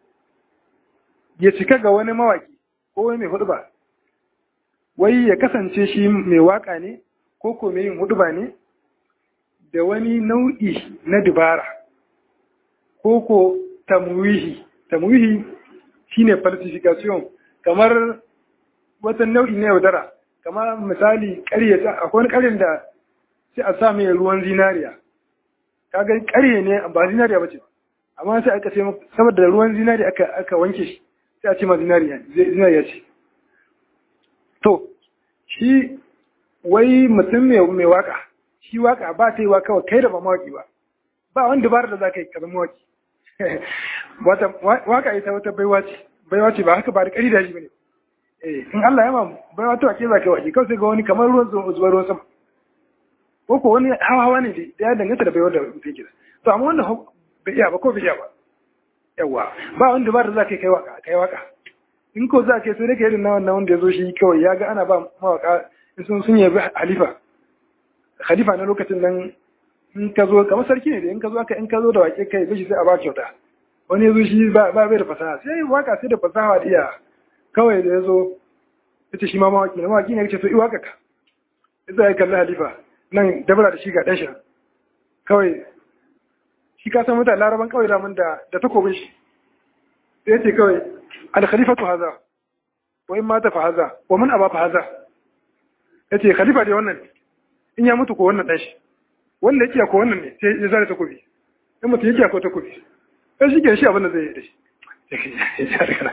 ya cika ga wani mawaki ko wani mai hudu ba wai ya kasance shi mai waka ne ko ko mai yin huduba ne da wani nau'i na dubara ko ko tamwihi tamwihi shine falsification kamar wata nau'i na yaudara kamar misali ƙaryata akwai wani ƙaryan da sai a sa mai ruwan zinariya kaga ƙarye ne ba zinariya bace ba amma sai aka ce saboda ruwan zinari aka aka wanke shi sai a ce ma zinariya zinariya ce to shi wai mutum mai mai waka shi waka ba ta yi wa kawai kai da ba mawaki ba ba wani dabar da za ka yi ka zama mawaki wata waka ita wata baiwa ce baiwa ce ba haka ba da ƙari da shi bane eh in Allah ya ma baiwa to ake za ka yi waki kawai sai ga wani kamar ruwan zuwa ruwan sama ko ko wani hawa hawa ne da ya danganta da baiwar da mutum ke to amma wanda bai iya ba ko bai iya ba yawa ba wani dabar da za ka yi kai waka kai waka in ko za ka yi sai da irin na wannan wanda ya zo shi kawai ya ga ana ba mawaka in sun sun yabi halifa khalifa na lokacin nan in ka zo kamar sarki ne da in ka zo aka in ka zo da wake kai bishi sai a ba kyauta wani ya zo shi ba bai da fasaha sai waka sai da fasaha da iya kawai da ya zo ita shi ma mawaki na mawaki ne ya ce to i waka ka ita ya kalli halifa nan dabara da shi ga ɗanshi kawai shi ka san mutane laraban kawai damun da da takobin shi sai ce kawai al-khalifatu haza wa in mata fa haza wa man aba fa haza yace khalifa dai wannan in ya mutu ko wannan ɗanshi wanda yake ko wannan ne sai ya zare takobi in mutum yake ko takobi sai shi ke shi abin da zai yi da shi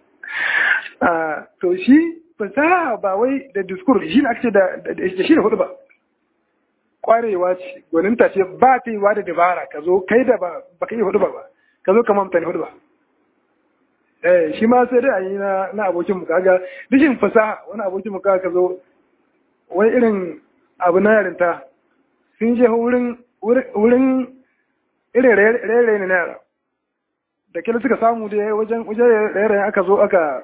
a to shi fasaha ba wai da diskur shi ne ake da shi da hudu ba kwarewa ce gwaninta ce ba ta yi wa da dabara ka zo kai da ba ka yi hudu ba ba ka zo ka mamta ne hudu ba eh shi ma sai dai a yi na na abokin mu kaga dishin fasaha wani abokin mu kaga ka zo wai irin abu na yarinta sun je wurin wurin irin rere ne na yara da kila suka samu da wajen wajen rere aka zo aka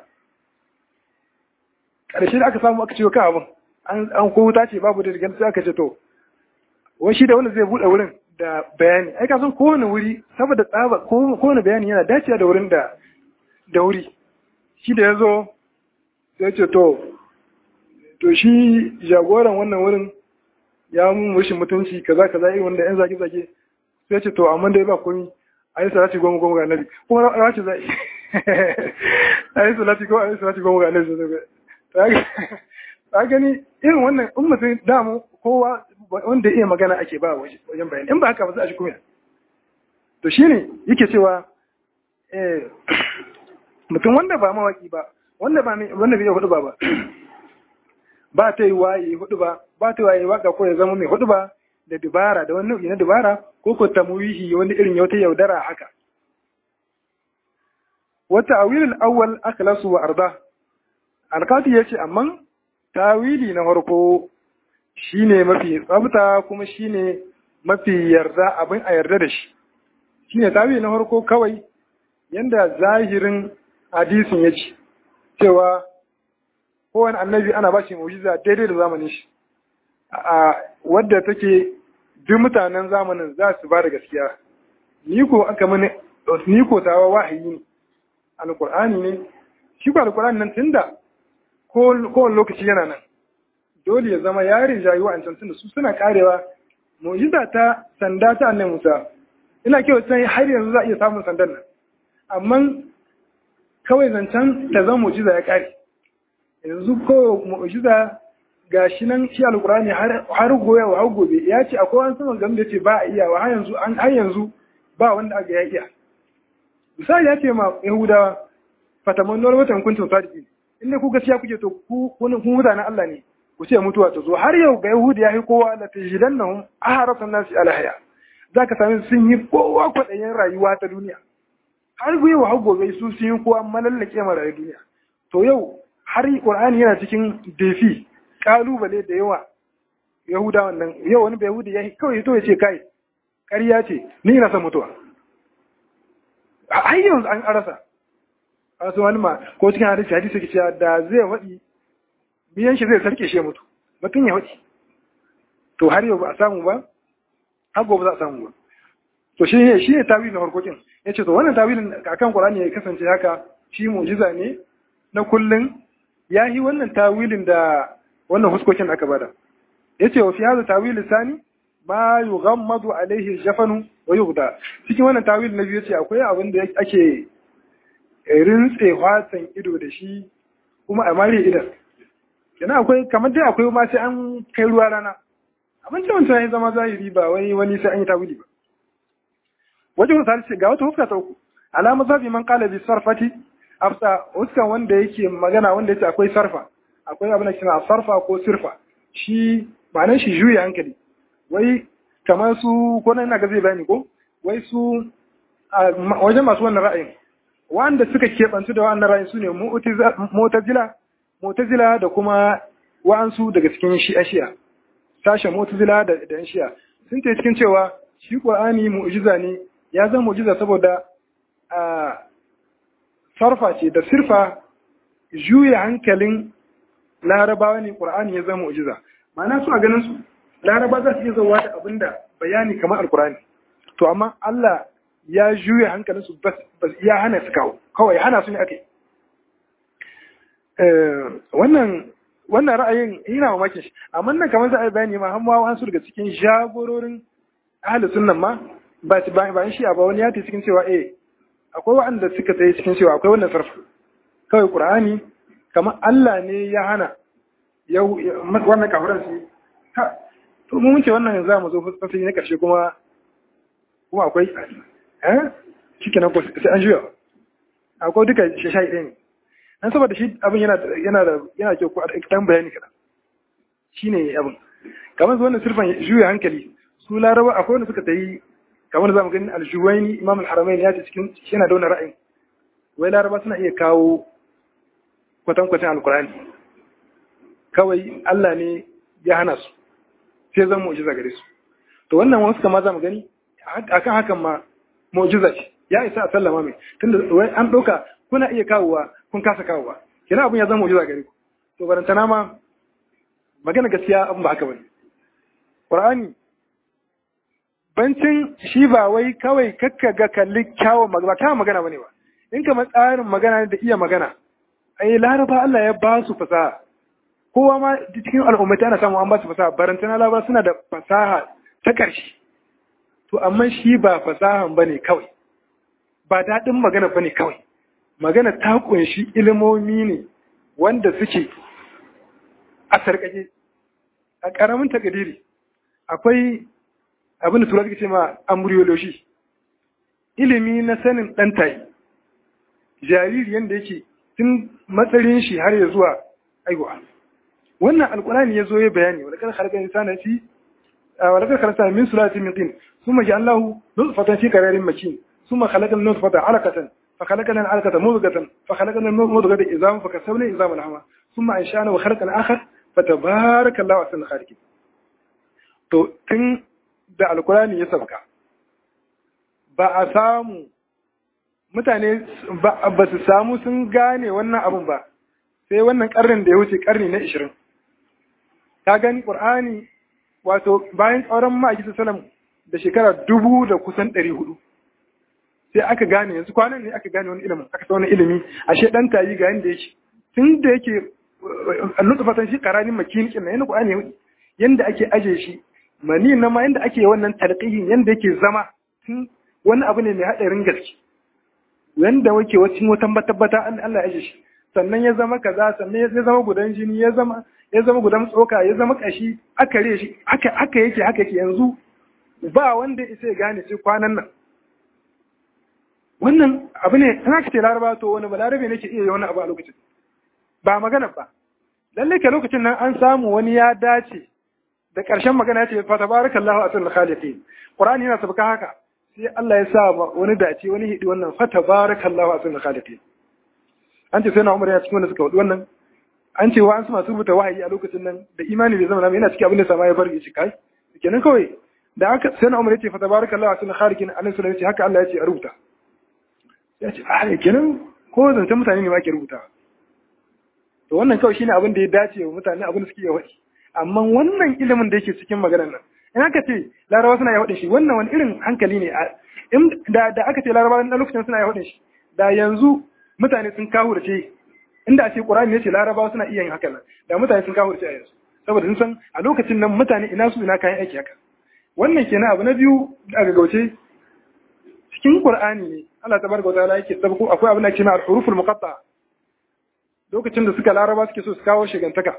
ƙarshe da aka samu aka ciwo kan abin an ko wuta ce babu da sai aka ce to wai shi da wanda zai buɗe wurin da bayani ai ka san kowane wuri saboda tsaba kowane bayani yana dacewa da wurin da da wuri shi da ya zo sai ce to to shi jagoran wannan wurin ya mun mushin mutunci kaza kaza irin wanda yan zage zage sai ce to amma dai ba komi ayi salati goma goma ga annabi kuma rashi zai ayi salati goma ayi salati goma ga annabi ta gani irin wannan in mutum damu kowa wanda iya magana ake ba wajen bayani in ba haka ba za a shi kuma to shine yake cewa mutum wanda ba mawaki ba wanda ba wanda bai hudu ba ba ba ta yi waye hudu ba ba ta yi waye waka ko ya zama mai hudu ba da dubara da wani nau'i na dubara ko ko tamwihi wani irin yauta yaudara haka wata awilul awwal akhlasu wa arda alkati yace amma tawili na farko shine mafi tsabta kuma shine mafi yarda abin a yarda da shi shine tawili na farko kawai yanda zahirin hadisin yace cewa kowane annabi ana ba shi mu'jiza daidai da zamanin shi a wadda take duk mutanen zamanin za su ba da gaskiya ni ko aka mani ni ko tawa wahayi ne alqur'ani ne shi ko alqur'ani nan tunda ko kowane lokaci yana nan dole ya zama yarin jayi wa'ancan tunda su suna karewa mu'jiza ta sanda ta annabi Musa ina kewa sai har yanzu za a iya samun sandan nan amma kawai zancen ta zama mu'jiza ya kare yanzu ko mu'jiza gashi nan shi alqur'ani har har goya wa gobe ya ce akwai wani sama game da ce ba a iya wa har yanzu an har yanzu ba wanda aka ya iya misali ya ce ma yahudawa fatamannuwar watan kuntum sadiqin inda ku gaskiya kuke to ku kun mutanen Allah ne ku ce mutuwa ta zo har yau ga yahudi ya yi kowa la tajidannahum aharasan nasi ala haya zaka sami sun yi kowa kwaɗayin rayuwa ta duniya har yau har gobe su sun yi kowa malallake ma rayuwar duniya to yau har Qur'ani yana cikin defi kalubale da yawa Yahuda wannan yau wani Yahudi ya kawai to ya ce kai ƙarya ce ni ina son mutuwa har yanzu an arasa wasu wani ma ko cikin hadisi hadisi ke cewa da zai waɗi biyan shi zai sarke shi ya mutu mutum ya waɗi to har yau ba a samu ba har gobe za a samu ba to shi ne shi ne tawilin harkokin ya ce to wannan tawilin akan Qur'ani ya kasance haka shi mu'jiza ne na kullun ya yi wannan tawilin da wannan huskokin aka bada ya ce wa fi hada tawilin sani ma yughammadu alaihi jafanu wa yughda cikin wannan tawilin na biyu ce akwai abin da ake rintse watsan ido da shi kuma a mare idan yana akwai kamar dai akwai ma sai an kai ruwa rana abin da wancan ya zama zahiri ba wai wani sai an yi tawili ba wajen misali ga wata huska ta uku alama zabi man qala bi sarfati afsa huskan wanda yake magana wanda yake akwai sarfa akwai abin da kina sarfa ko sirfa shi ma'anar shi juya hankali wai kamar su ko nan ina ga zai bayani ko wai su wajen masu wannan ra'ayin wanda suka keɓantu da wannan ra'ayin su ne mu'tazila mu'tazila da kuma wa'ansu daga cikin shi'a shi'a sashen mu'tazila da da shi'a sun ce cikin cewa shi qur'ani mu'jiza ne ya zama mu'jiza saboda a sarfa ce da sirfa juya hankalin larabawa ne qur'ani ya zama mu'jiza ma'ana su a ganin su laraba za su iya zauwa da abinda bayani kamar alqur'ani to amma Allah ya juya hankalin su bas ya hana su kawo kawai hana su ne ake wannan wannan ra'ayin ina mamakin shi amma nan kamar za a yi bayani ma har ma an su daga cikin jagororin ahli sunnan ma ba ba shi ba wani ya ta cikin cewa eh akwai waɗanda suka tsaye cikin cewa akwai wannan sarfa kawai qur'ani kamar Allah ne ya hana yau wannan kafiran su ha to mun ce wannan za mu zo fasali na karshe kuma kuma akwai eh shikenan ko sai an juya akwai duka shashai ɗaya ne dan saboda shi abin yana yana da yana kyau ko dan bayani kada shine abin kamar su wannan sirfan juya hankali su laraba akwai wanda suka tayi kamar zamu gani aljuwaini imam al-haramain ya ce cikin yana da wannan ra'ayin wai laraba suna iya kawo kwatan kwatan alqur'ani kawai Allah ne ya hana su sai zan mu'jiza gare su to wannan wasu kama zamu gani akan hakan ma mu'jiza ce ya isa a sallama mai tunda wai an ɗauka kuna iya kawowa kun kasa kawowa kina abin ya zama mu'jiza gare ku to barantana ma magana gaskiya abin ba haka bane qur'ani bancin shi ba wai kawai kakka ga kalli kyawun magana kyawun magana bane ba in kamar tsarin magana da iya magana ai laraba Allah ya ba su fasaha kowa ma cikin al'ummata ana samu an ba su fasaha barantana laraba suna da fasaha ta ƙarshe to amma shi ba fasahan bane kawai ba daɗin magana bane kawai magana ta kunshi ilimomi ne wanda suke a sarƙaƙe a ƙaramin takadiri akwai abin da tura suke ce ma embryology ilimi na sanin ɗan tayi jariri yadda yake tun matsarin shi har ya zuwa aiwa wannan alƙulani ya zo ya bayani wadda kan harkar insana fi wadda kan harkar min sulati min tin ثم جعلناه نطفة في قرار مكين ثم خلقنا النطفة علقة فخلقنا العلقة مضغة فخلقنا المضغة عظاما فكسبنا عظاما لحما ثم انشانا وخلقنا اخر فتبارك الله احسن الخالقين to tun da alkurani ya sauka ba a samu mutane ba su samu sun gane wannan abun ba sai wannan karnin da ya wuce karni na 20 ka gani qur'ani wato bayan tsauran ma'aikata salam da shekara dubu da kusan ɗari hudu sai aka gane yanzu kwanan ne aka gane wani ilimin aka sa wani ilimi ashe dan tayi ga yanda yake tun da yake nutfatan shi karanin makinikin na yana Qur'ani yanda ake aje shi mani na ma yanda ake wannan talqihin yanda yake zama tun wani abu ne mai hadarin gaske yanda wake wacin wata tabbata an Allah ya aje shi sannan ya zama kaza sannan ya zama gudan jini ya zama ya zama gudan tsoka ya zama kashi aka re shi haka haka yake haka yake yanzu ba wanda isa ya gane sai kwanan nan wannan abu ne tana kace laraba to wani balarabe nake iya yi wani abu a lokacin ba magana ba lalle ke lokacin nan an samu wani ya dace da ƙarshen magana ya ce fa tabarakallahu asul khaliqin qur'ani yana sabaka haka sai Allah ya sa wani dace wani hidi wannan fa tabarakallahu asul khaliqin an ce sai na umar ya cikin wanda suka wadi wannan an ce wa an su masu rubuta wahayi a lokacin nan da imani bai zama yana cikin abin da sama ya bar shi kai kenan kawai da aka sai na umar ya ce fa tabarakallahu asul khaliqin annabi sallallahu alaihi wasallam ya ce haka Allah ya ce a rubuta ya ce a kenan ko zancen mutane ne ma ke rubuta to wannan kawai shine abin da ya dace wa mutane abin da suke yawa amma wannan ilimin da yake cikin maganar nan in aka ce larabawa suna yawa shi wannan wani irin hankali ne da da aka ce larabawa na lokacin suna yawa shi da yanzu mutane sun kawo da ce inda a ce qur'ani ne ce larabawa suna iya yin haka nan da mutane sun kawo da ce a yanzu saboda sun san a lokacin nan mutane ina su ina kayan aiki haka wannan kenan abu na biyu a gaggauce cikin qur'ani ne Allah tabaraka wa ta'ala yake sabko akwai abin da ke na al-huruful muqatta lokacin da suka laraba suke so su kawo shigantaka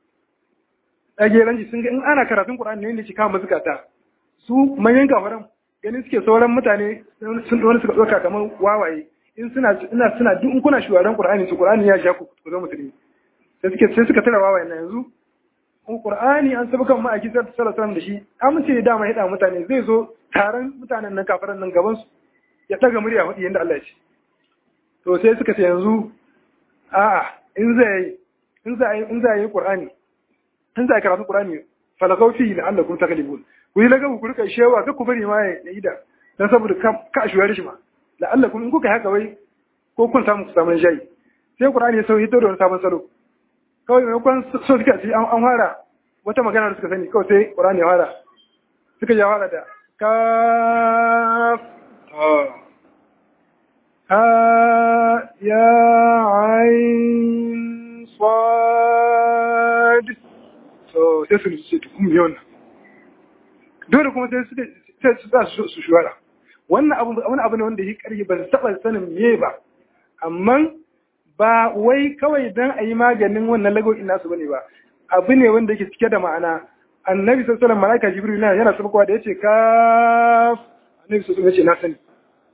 ɗage ranji sun ga in ana karatun Qur'ani ne ne ke kama zukata su manyan kafaran ganin suke sauran mutane sun wani suka ɗauka kamar wawaye in suna ina suna duk in kuna shugaban Qur'ani su Qur'ani ya ja ku ku zama musulmi sai suke sai suka tara wawaye na yanzu in Qur'ani an sabuka mu a kisar sallallahu alaihi da shi amince da dama hida mutane zai zo taron mutanen nan kafiran nan gaban su ya daga murya hudi yanda Allah ya ce to sai suka ce yanzu a'a in zai in zai in zai yi Qur'ani in zai karatu Qur'ani falakau fi la'allakum taghlibun ku yi lagabu ku rika shewa ka ku bari ma ya yi da dan saboda ka shuwar shi ma la'allakum in kuka haka wai ko kun samu ku samu shayi sai Qur'ani ya sauyi da wani sabon salo kawai maimakon so suka ci an fara wata magana da suka sani kawai sai Qur'ani ya fara suka ya fara da kaf ha ya ain sad so sai su ce tukun yawan dole kuma sai su sai su za su shuwara wannan abu wani abu ne wanda yi karfi ba su taba sanin me ba amma ba wai kawai dan a yi maganin wannan lagoin nasu bane ba abu ne wanda yake cike da ma'ana annabi sallallahu alaihi wasallam malaika jibril yana yana sabkowa da yace ka annabi sallallahu alaihi wasallam yace na sani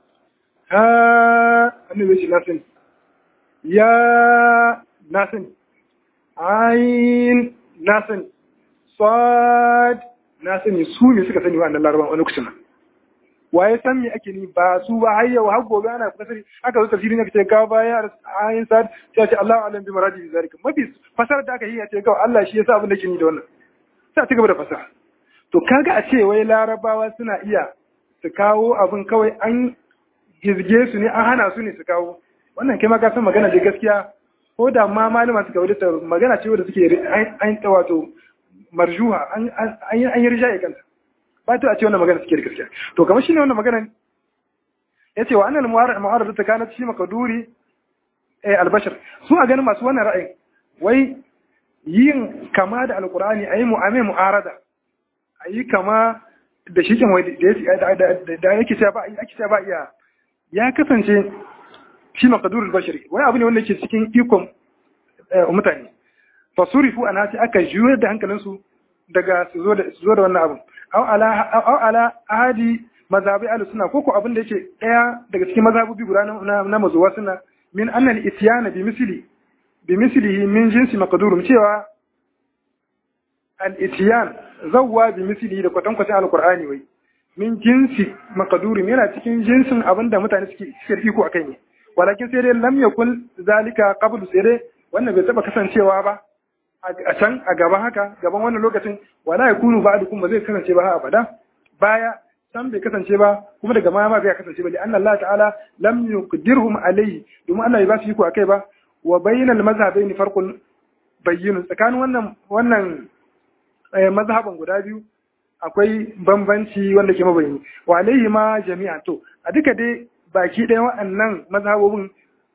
ha annabi yace na sani ya na sani ain na sani sad na sani su ne suka sani wa'annan laraban wani lokacin waye san me ake ni ba su ba har yau har gobe ana fasari aka zo tafsirin aka ce ga baya ayin sad sai ce Allahu alam bi maradi bi zalika mafi fasar da aka yi ya ce ga Allah shi yasa abin da ke ni da wannan sai a ci gaba da fasara to kaga a ce wai larabawa suna iya su kawo abin kawai an gizge su ne an hana su ne su kawo wannan kai ma ka san magana da gaskiya ko da ma malama suka wadata magana ce wadda suke an wato marjuha an yi rijaye kanta ba ta a ce wannan magana suke da gaskiya to kamar shine wannan magana ya ce wa annal mu'arrada ta kana shi makaduri eh albashar su a ganin masu wannan ra'ayin wai yin kama da alqur'ani ayi mu'ame mu'arada ayi kama da shi kin wai da yake cewa ba yake cewa ba iya ya kasance shi makadurul bashari wani abu ne wanda yake cikin ikon mutane fasurifu ana sai aka juyar da hankalinsu daga su zo da wannan abin aw ala ahadi mazhabi ahlus sunna ko ko abin da yake daya daga cikin mazhabobi guda na na mazuwa sunna min anna al ityana bi misli bi mislihi min jinsi maqdurum cewa al ityan zawwa bi mislihi da kwatan kwatan alqur'ani wai min jinsi maqdurum yana cikin jinsin abin da mutane suke suke iko akai ne walakin sai dai lam yakun zalika qablu sai dai wannan bai taba kasancewa ba a can a gaba haka gaban wannan lokacin wala yakunu ba'dukum ba zai kasance ba abada baya san bai kasance ba kuma daga ma ma bai kasance ba li'anna Allah ta'ala lam yuqdirhum alayhi domin Allah ya ba su iko akai ba wa bainal mazhabaini farqun bayyin tsakanin wannan wannan mazhaban guda biyu akwai bambanci wanda ke mabayani wa alayhi ma jami'a to a duka dai baki ɗaya waɗannan mazhabobin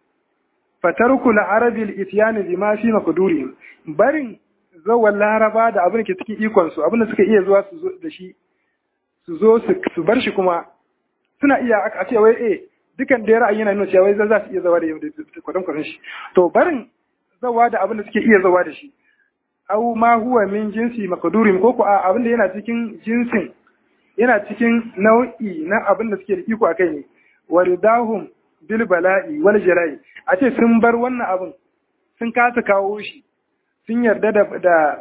fatarku la'arabil ityani bima fi maqdurihim barin zawan laraba da abin da ke cikin ikon su abin da suka iya zuwa su zo da shi su zo su bar shi kuma suna iya a ce wai eh dukan da ra'ayi yana nuna cewa wai za su iya zawa da kwadon kwadon shi to barin zawa da abin da suke iya zawa da shi au ma huwa min jinsi maqdurim ko ko abin da yana cikin jinsin yana cikin nau'i na abin da suke da iko akai ne waridahum bil bala'i wal jala'i a ce sun bar wannan abin sun kasa kawo shi sun yarda da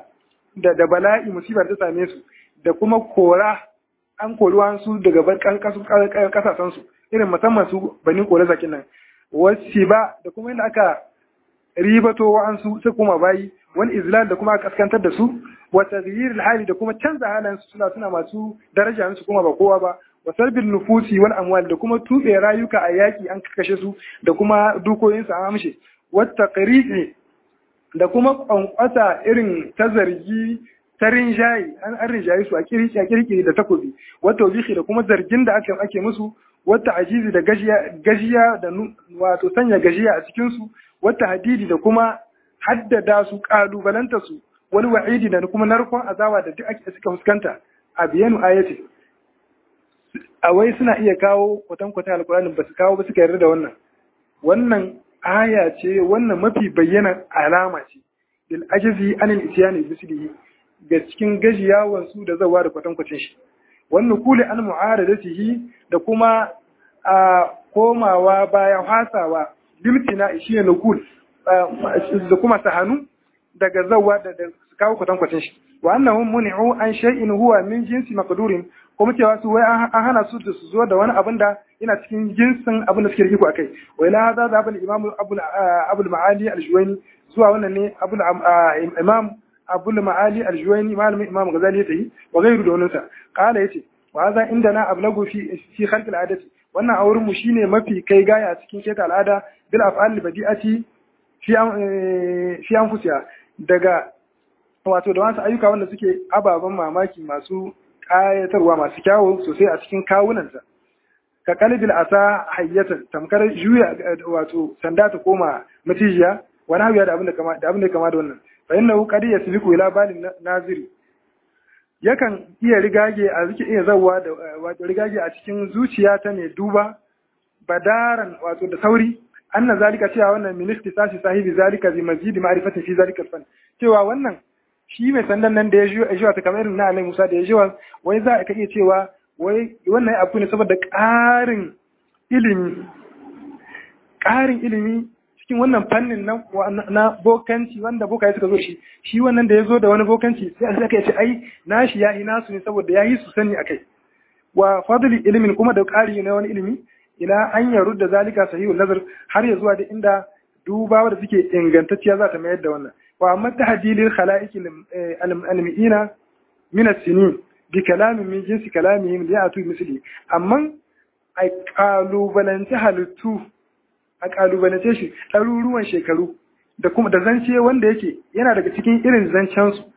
da da bala'i musibar ta same su da kuma kora an kori su daga barkan kasashen su irin musamman su bani kore zakin nan wasu ba da kuma yadda aka ribato wa'ansu su kuma bayi wani izlal da kuma kaskantar da su wa taghyir hali da kuma canza halayen su suna suna masu daraja su kuma ba kowa ba wa salbil nufusi wal amwal da kuma tube rayuka a yaki an kashe su da kuma dukoyin su an amshe wa taqriqi da kuma kwankwasa irin ta zargi ta rinjayi an an rinjayi su a kirki a kirki da takobi wa tawbihi da kuma zargin da ake ake musu wata ajizi da gajiya gajiya da wato sanya gajiya a cikin su wata hadidi da kuma haddada su kalubalanta su wani wa'idi da kuma narkon azawa da duk ake suka fuskanta a biyanu ayati a wai suna iya kawo kwatankwatan alkur'ani ba su kawo ba suka yarda da wannan wannan aya ce wannan mafi bayyana alama ce lil ajizi anil isyani bislihi ga cikin gajiyawan su da zawa da kwatankwacin shi wannan kuli an mu'aradatihi da kuma a komawa baya hasawa limtina shi ne nukul da kuma sahanu daga zawa da su kawo kwatankwacin shi wa annahum muni'u an shay'in huwa min jinsi maqdurin kuma cewa su wai an hana su da su zo da wani abin da yana cikin jinsin abin da suke riko akai wa ila hadha da abul imam abul abul maali al-juwayni zuwa wannan ne abul imam abul maali al-juwayni malamin imam ghazali ya tayi wa gairu da wannan qala yace wa hadha indana ablagu fi fi khalq al-adati wannan a wurin mu shine mafi kai gaya cikin keta al'ada bil af'al badi'ati fi fi anfusiha daga wato da wasu ayyuka wanda suke ababen mamaki masu ƙayatarwa masu kyawu sosai a cikin kawunansa ka kalbil asa hayyatan tamkar juya wato sanda ta koma matijiya wani hawiya da abin da kama da abin da kama da wannan fa innahu qad yasliku ila balin naziri yakan iya rigage a zuke iya zawwa da wato rigage a cikin zuciya ta ne duba badaran wato da sauri anna zalika cewa wannan min ikhtisasi sahibi zalika bi mazid ma'rifati fi zalika fan cewa wannan shi mai sandan nan da ya jiwa jiwa ta kamar na Annabi Musa da ya jiwa wai za ka iya cewa wai wannan abu ne saboda ƙarin ilimi ƙarin ilimi cikin wannan fannin na na bokanci wanda bokaye suka zo shi shi wannan da ya zo da wani bokanci sai aka ce ai nashi ya yi nasu ne saboda ya yi su sani akai wa fadli ilimin kuma da ƙari na wani ilimi ila an yaru da zalika sahihul nazar har ya zuwa da inda dubawa da suke ingantacciya za ta mayar da wannan wa amma tahdilil khalaiq al-mi'ina min as-sinin bi kalamin min jinsi kalamihim da ya'tu misli amma ai kalubalance halittu a kalubalance shi ɗaruruwan shekaru da kuma da zance wanda yake yana daga cikin irin zancen su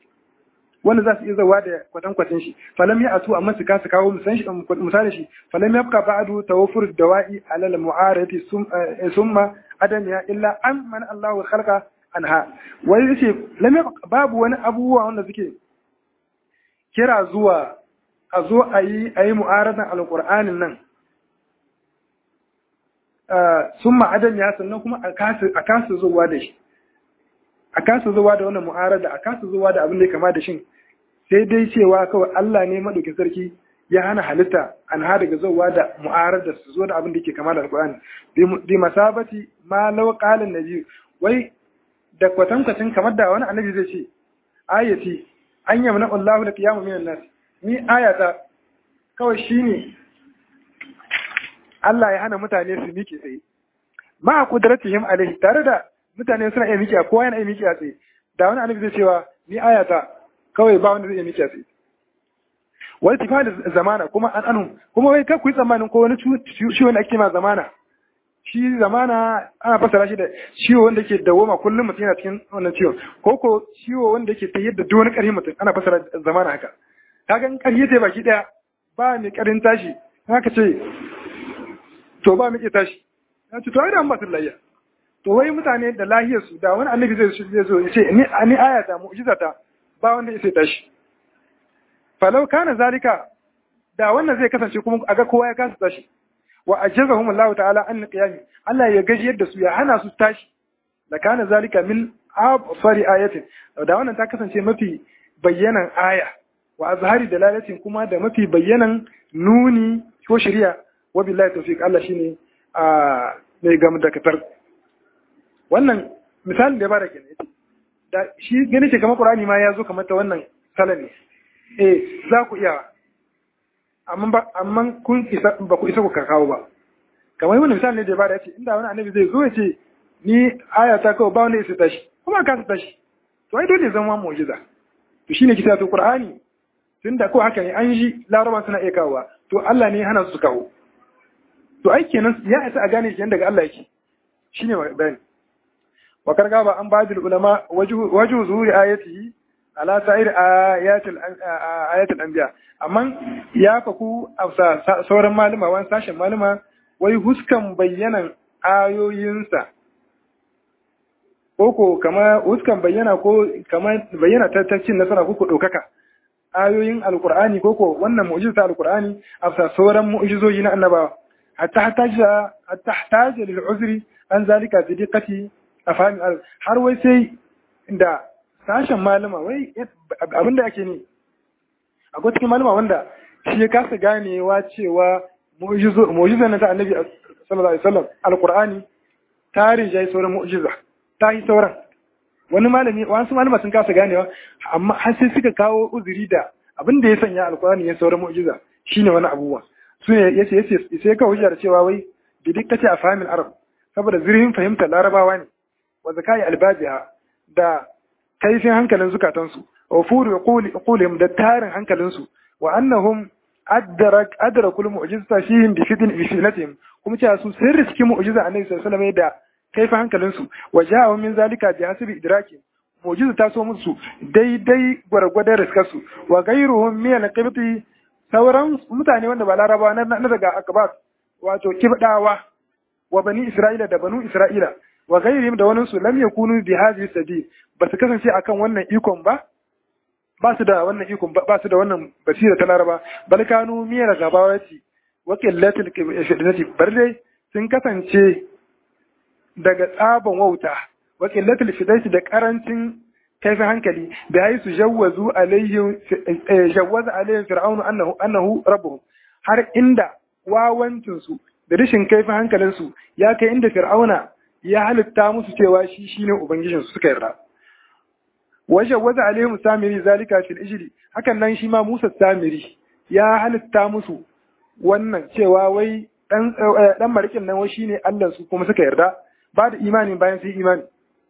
wanda za su iya zawa da kwatankwacin shi falam ya atu amma su kasa kawo misali shi falam ya fuka ba'adu tawaffur dawa'i alal mu'arati summa adamiya illa an man Allahu khalqa anha wai yace lam babu wani abubuwa wanda suke kira zuwa a zo a yi a yi mu'aradan alqur'anin nan summa adamiya sannan kuma a kasa a kasa zuwa da shi a kasa zuwa da wannan mu'arada a kasa zuwa da abin da ya kama da shin sai dai cewa kawai Allah ne madaukin sarki ya hana halitta an ha daga zuwa da mu'arada su zo da abin da yake kama da alqur'ani bi masabati ma law qala nabi wai da kwatankwacin kamar da wani annabi zai ce ayati an yamna Allahu da qiyamu minan nas ni ayata kawai shine Allah ya hana mutane su miƙe tsaye ma qudratihim alaihi tare da mutane suna iya miƙiya kowa yana iya miƙiya tsaye da wani annabi zai cewa ni ayata kawai ba wanda zai iya miƙiya tsaye wani tifa da zamana kuma an anu kuma wai kar ku yi tsammanin ko wani ciwo wanda ake ma zamana shi zamana ana fasara shi da ciwo wanda ke dawoma kullum mutum yana cikin wannan ciwon ko ko ciwo wanda ke tayyar da duk wani ƙarfi mutum ana fasara zamana haka kaga in ƙarfi ta baki ɗaya ba mai ƙarin tashi haka ce to ba mai iya tashi ya ce to ai da an ba su layya to wai mutane da lahiyar su da wani annabi zai zai zo ya ce ni ni ayata mu'jizata ba wanda ya sai tashi falau kana zalika da wannan zai kasance kuma aga kowa ya kasa tashi wa ajazahum Allah ta'ala an qiyami Allah ya gajiyar da su ya hana su tashi da kana zalika min absari ayatin da wannan ta kasance mafi bayyanan aya wa azhari dalalatin kuma da mafi bayyanan nuni ko shari'a wa billahi tawfiq Allah shine a mai gam da katar wannan misalin da ya bada kenan da shi gani ce kamar Qur'ani ma ya zo kamar ta wannan salan ne eh za ku iya amma ba amma kun isa ba ku isa ku kawo ba kamar wani misali ne da ya bada yace inda wani annabi zai zo ya ce ni aya ta kawai ba wanda ya tashi kuma ka tashi to ai dole zama mu'jiza to shine kisa to Qur'ani tunda ko haka ne an yi laraba suna iya kawowa to Allah ne hana su kawo to ai kenan ya isa a gane shi daga Allah yake shine bayani wa karga ba an bajil ulama waju zuhuri ayatihi ala sa'ir ayatul ayatul anbiya amma ya faku a sauran malama wani sashen malama wai huskan bayyanan ayoyinsa ko ko kama huskan bayyana ko kama bayyana ta cin nasara ko ko ɗaukaka ayoyin alkur'ani ko ko wannan mu'jiza ta alkur'ani a sauran mu'jizoji na annabawa hatta hataja hatta hataja lil uzri an zalika bi diqqati afham har wai sai da sashen malama wai abinda ake ne akwai cikin malama wanda shi ya kasa ganewa cewa mu'jiza na ta annabi sallallahu alaihi wasallam alqur'ani ta rinjaye sauran mu'jiza ta yi sauran wani malami wasu malama sun kasa ganewa amma har sai suka kawo uzuri da abin da ya sanya alqur'ani ya sauran mu'jiza shine wani abubuwa su ne yace yace sai ka hujjar cewa wai bi dikkati a fahimin arab saboda zurfin fahimtar larabawa ne wa zakai albabiha da kaifin hankalin zukatansu wa furu qulihim da tarin hankalinsu wa annahum adrak adrakul mu'jizata fihim bi fitn bi fitnatihim kuma cewa su sun riski mu'jiza annabi sallallahu alaihi wasallam da kaifin hankalinsu wa ja'a min zalika bi hasbi idraki mu'jiza ta so musu daidai gwargwadon riskarsu wa ghayruhum min al-qibti sauran mutane wanda ba larabawa na daga akabat wato kibdawa wa bani isra'ila da banu isra'ila wa ghayrihim da wani su lam yakunu bi hadhihi sabil ba su kasance akan wannan ikon ba ba su da wannan ikon ba su da wannan basira ta laraba bal kanu miyar gabawati wa qillatil fitnati bar dai sun kasance daga tsaban wauta wa qillatil fitnati da karancin kaifin hankali da yayi su jawwazu alaihim jawwaza alaihim fir'aunu annahu annahu rabbuhum har inda wawancin su da rashin kaifin hankalin su ya kai inda fir'auna ya halitta musu cewa shi shine ubangijin su suka yarda wajen waza alaihim samiri zalika fil ijri hakan nan shi ma Musa samiri ya halitta musu wannan cewa wai dan dan marikin nan wai shine Allah su kuma suka yarda ba da imani bayan sai imani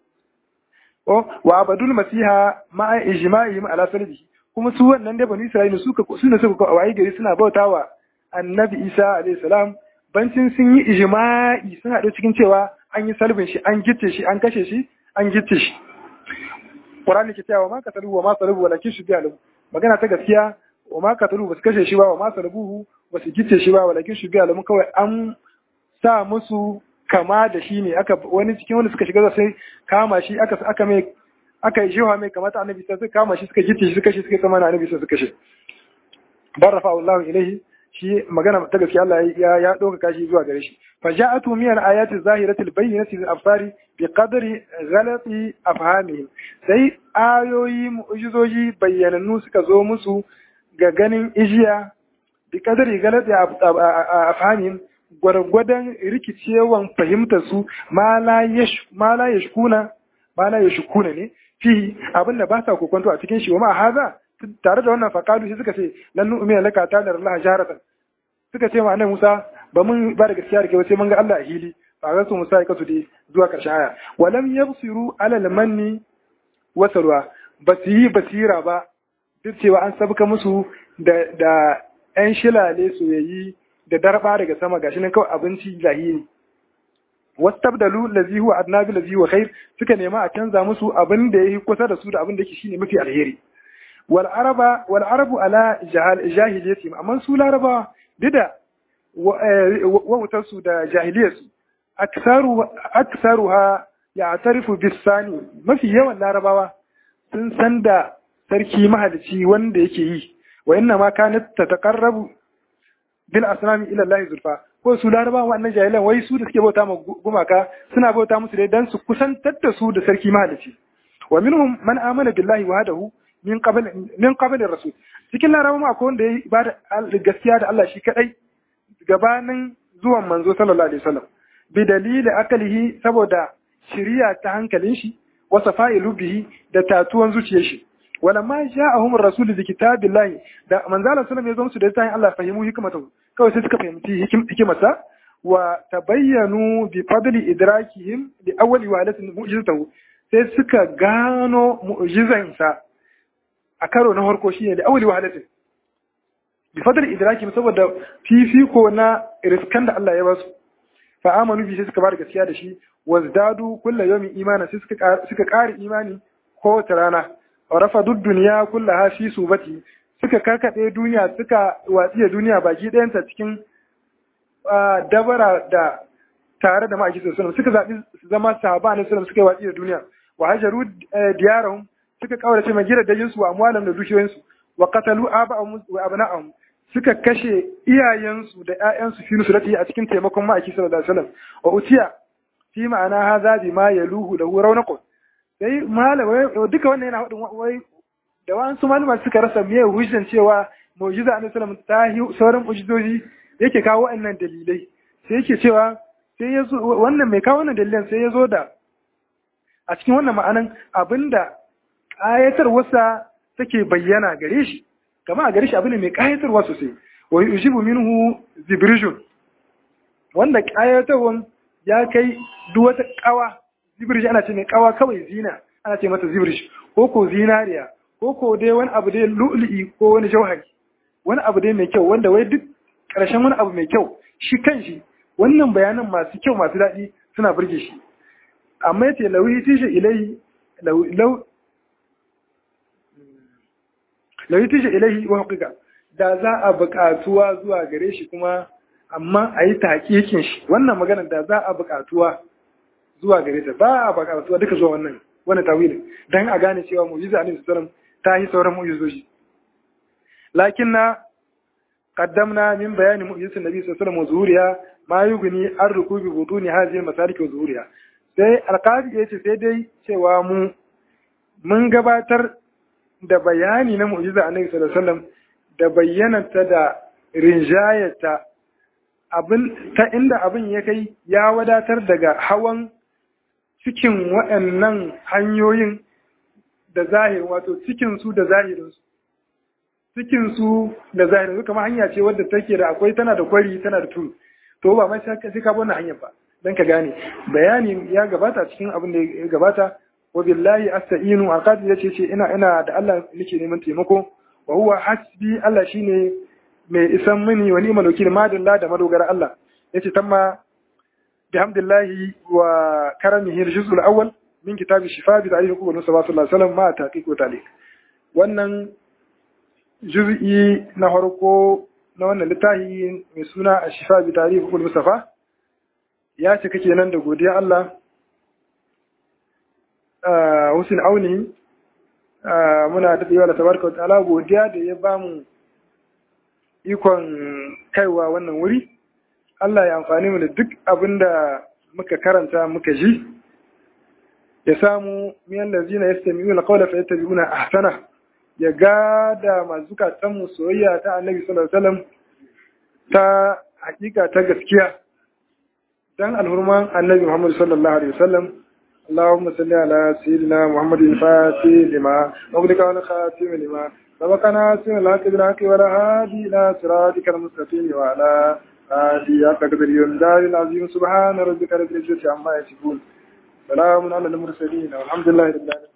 o wa abadul masiha ma ijma'ihim ala salbi kuma su wannan da bani Isra'ila suka suna suka wayi gari suna bautawa annabi Isa alayhi salam bancin sun yi ijma'i sun haɗu cikin cewa an yi salbin shi an gicce shi an kashe shi an gicce shi Qur'ani ke cewa ma katalu wa ma salabu walakin shubiha lahu magana ta gaskiya wa ma katalu ba su kashe shi ba wa ma salabuhu ba su gicce shi ba walakin shubiha lahu kawai an sa musu kama da shi ne aka wani cikin wanda suka shiga sai kama shi aka aka mai aka jiwa mai kamata annabi sai suka kama shi suka gicce shi suka shi suka kama na annabi sai suka kashe barafa Allah ilaihi shi magana ta gaskiya Allah ya ya doka kashi zuwa gare shi faja'atu min al-ayati zahirati al-bayyinati lil absari bi qadri ghalati afhamihim sai ayoyi mu'jizoji bayyanannu suka zo musu ga ganin ijiya bi qadri ghalati afhamihim gwargwadon rikicewan fahimtar su ma la yash ma la yashkuna ma la yashkuna ne fi abinda ba sa kokonto a cikin shi wa ma haza tare da wannan faƙalu shi suka ce lan nu'mina laka ta da Allah jaratan suka ce ma annabi Musa ba mun ba da gaskiya da kai sai mun ga Allah a hili fa ga su Musa ya kasu dai zuwa ƙarshen aya walam yabsiru ala al-manni wa salwa ba su yi basira ba duk cewa an sabka musu da da ƴan shilale soyayyi da darba daga sama gashi nan kawai abinci zahiri wastabdalu lazi huwa adna bil lazi huwa khair suka nema a canza musu abin da yake kusa da su da abin da yake shine mafi alheri والعرب والعرب على جاهليتهم amma su laraba dida wautarsu da jahiliyarsu aksaru aksaruha ya'tarifu bisani mafi yawan larabawa sun san da sarki mahalici wanda yake yi wa inna ma kanat tataqarrabu bil asnami ila Allah zulfa ko su larabawa wannan jahilan wai su da suke bauta ma gumaka suna bauta musu dai dan su kusantar da su da sarki mahalici wa minhum man amana billahi wahdahu min qabl min qabl rasul cikin larabawa akwai wanda ya ibada gaskiya da Allah shi kadai gabanin zuwan manzo sallallahu alaihi wasallam bi dalili akalihi saboda shiriya ta hankalin shi wa safailu bihi da tatuwan zuciyar shi walamma ja'ahum ar-rasul bi kitabillahi da manzo sallallahu alaihi wasallam ya zo musu da tayin Allah fahimu hikmatahu kawai sai suka fahimci hikimarsa wa tabayyanu bi fadli idrakihim li awwali walatin mu'jizatahu sai suka gano mu'jizansa a karo na harko shi ne da awali wahalatin bi fadar idraki saboda fifiko na riskan da Allah ya basu fa amanu bi sai suka bada gaskiya da shi wazdadu kullu yawmin imana sai suka suka ƙara imani ko ta rana wa rafadu dunya kullaha fi subati suka karkade duniya suka watsiya duniya baki ɗayanta cikin dabara da tare da ma'aiki sallallahu suka zaɓi zama sahaba ne sallallahu suka yi watsi da duniya wa hajaru diyarahum suka kaurace mai gidan dajinsu wa amwalan da dukiyoyinsu wa qatalu aba'ahum wa abna'ahum suka kashe iyayensu da ƴaƴansu fi nusrati a cikin taimakon ma'aiki sallallahu alaihi wasallam wa utiya fi ma'ana hadha bima yaluhu lahu rawnaqun sai malamai duka wannan yana hadin wai da wasu malama suka rasa miye hujjan cewa mu'jiza annabi sallallahu alaihi wasallam ta sauran mu'jizoji yake kawo wannan dalilai sai yake cewa sai ya zo wannan mai kawo wannan dalilan sai ya zo da a cikin wannan ma'anan abinda ƙayatarwarsa take bayyana gare shi kama a gare shi abin ne mai ƙayatarwa sosai wa yujibu minhu zibrijun wanda ƙayatarwan ya kai duk wata ƙawa zibrij ana ce mai ƙawa kawai zina ana ce mata zibrij ko ko zinariya ko ko dai wani abu dai lu'lu'i ko wani jauhari wani abu dai mai kyau wanda wai duk ƙarshen wani abu mai kyau shi kan shi wannan bayanan masu kyau masu daɗi suna burge shi amma yace lawi tishi ilai lau lawi tishi ilai wa haƙiƙa da za a buƙatuwa zuwa gare shi kuma amma a yi taƙiƙin shi wannan maganar da za a buƙatuwa zuwa gare ta ba a buƙatuwa duka zuwa wannan wannan tawilin dan a gane cewa mu'jiza annabi sallallahu ta yi sauran mu'jizoji lakin na qaddamna min bayani mu'jizati nabi sallallahu alaihi wasallam zuhuriya ma yughni an rukubi butuni hadhihi al-masalik wa zuhuriya sai alqadi yace sai dai cewa mu mun gabatar da bayani na mu'jiza annabi sallallahu alaihi wasallam da bayyananta da rinjayata abin ta inda abin ya kai ya wadatar daga hawan cikin waɗannan hanyoyin da zahiri wato cikinsu da zahirinsu cikinsu da zahirinsu kamar hanya ce wadda take da akwai tana da kwari tana da turu to ba mai sai ka wannan hanyar ba dan ka gane bayani ya gabata cikin abin da ya gabata wa billahi asta'inu aqadi yace ce ina ina da Allah nake neman taimako wa huwa hasbi Allah shine mai isan mini wa ni'mal wakil madalla da madogara Allah yace tamma bihamdillahi wa karamihi al-juz'ul awwal min kitabi shifa bi ta'rif qul sallallahu alaihi wasallam ma taqiq wa taliq wannan juz'i na farko na wannan littafi mai suna shifa bi ta'rif qul mustafa ya cika kenan da godiya Allah Hussein Auni muna daɗewa da tabarka wa ta'ala godiya da ya bamu ikon kaiwa wannan wuri Allah ya amfani mu da duk abin da muka karanta muka ji ya samu miyan lazina ya sami yi alƙawla fa yadda biuna ahsana ya gada masu zukatan mu soyayya ta annabi sallallahu alaihi wasallam ta hakika ta gaskiya dan alhurman annabi Muhammad sallallahu alaihi wasallam اللهم صل على سيدنا محمد الفاتح لما أغلق على خاتم لما سبقنا سن الحق بالحق ولا هادي إلى صراطك المستقيم وعلى آله حق قدر يندار العظيم سبحان ربك رب العزة عما يصفون سلام على المرسلين والحمد لله رب العالمين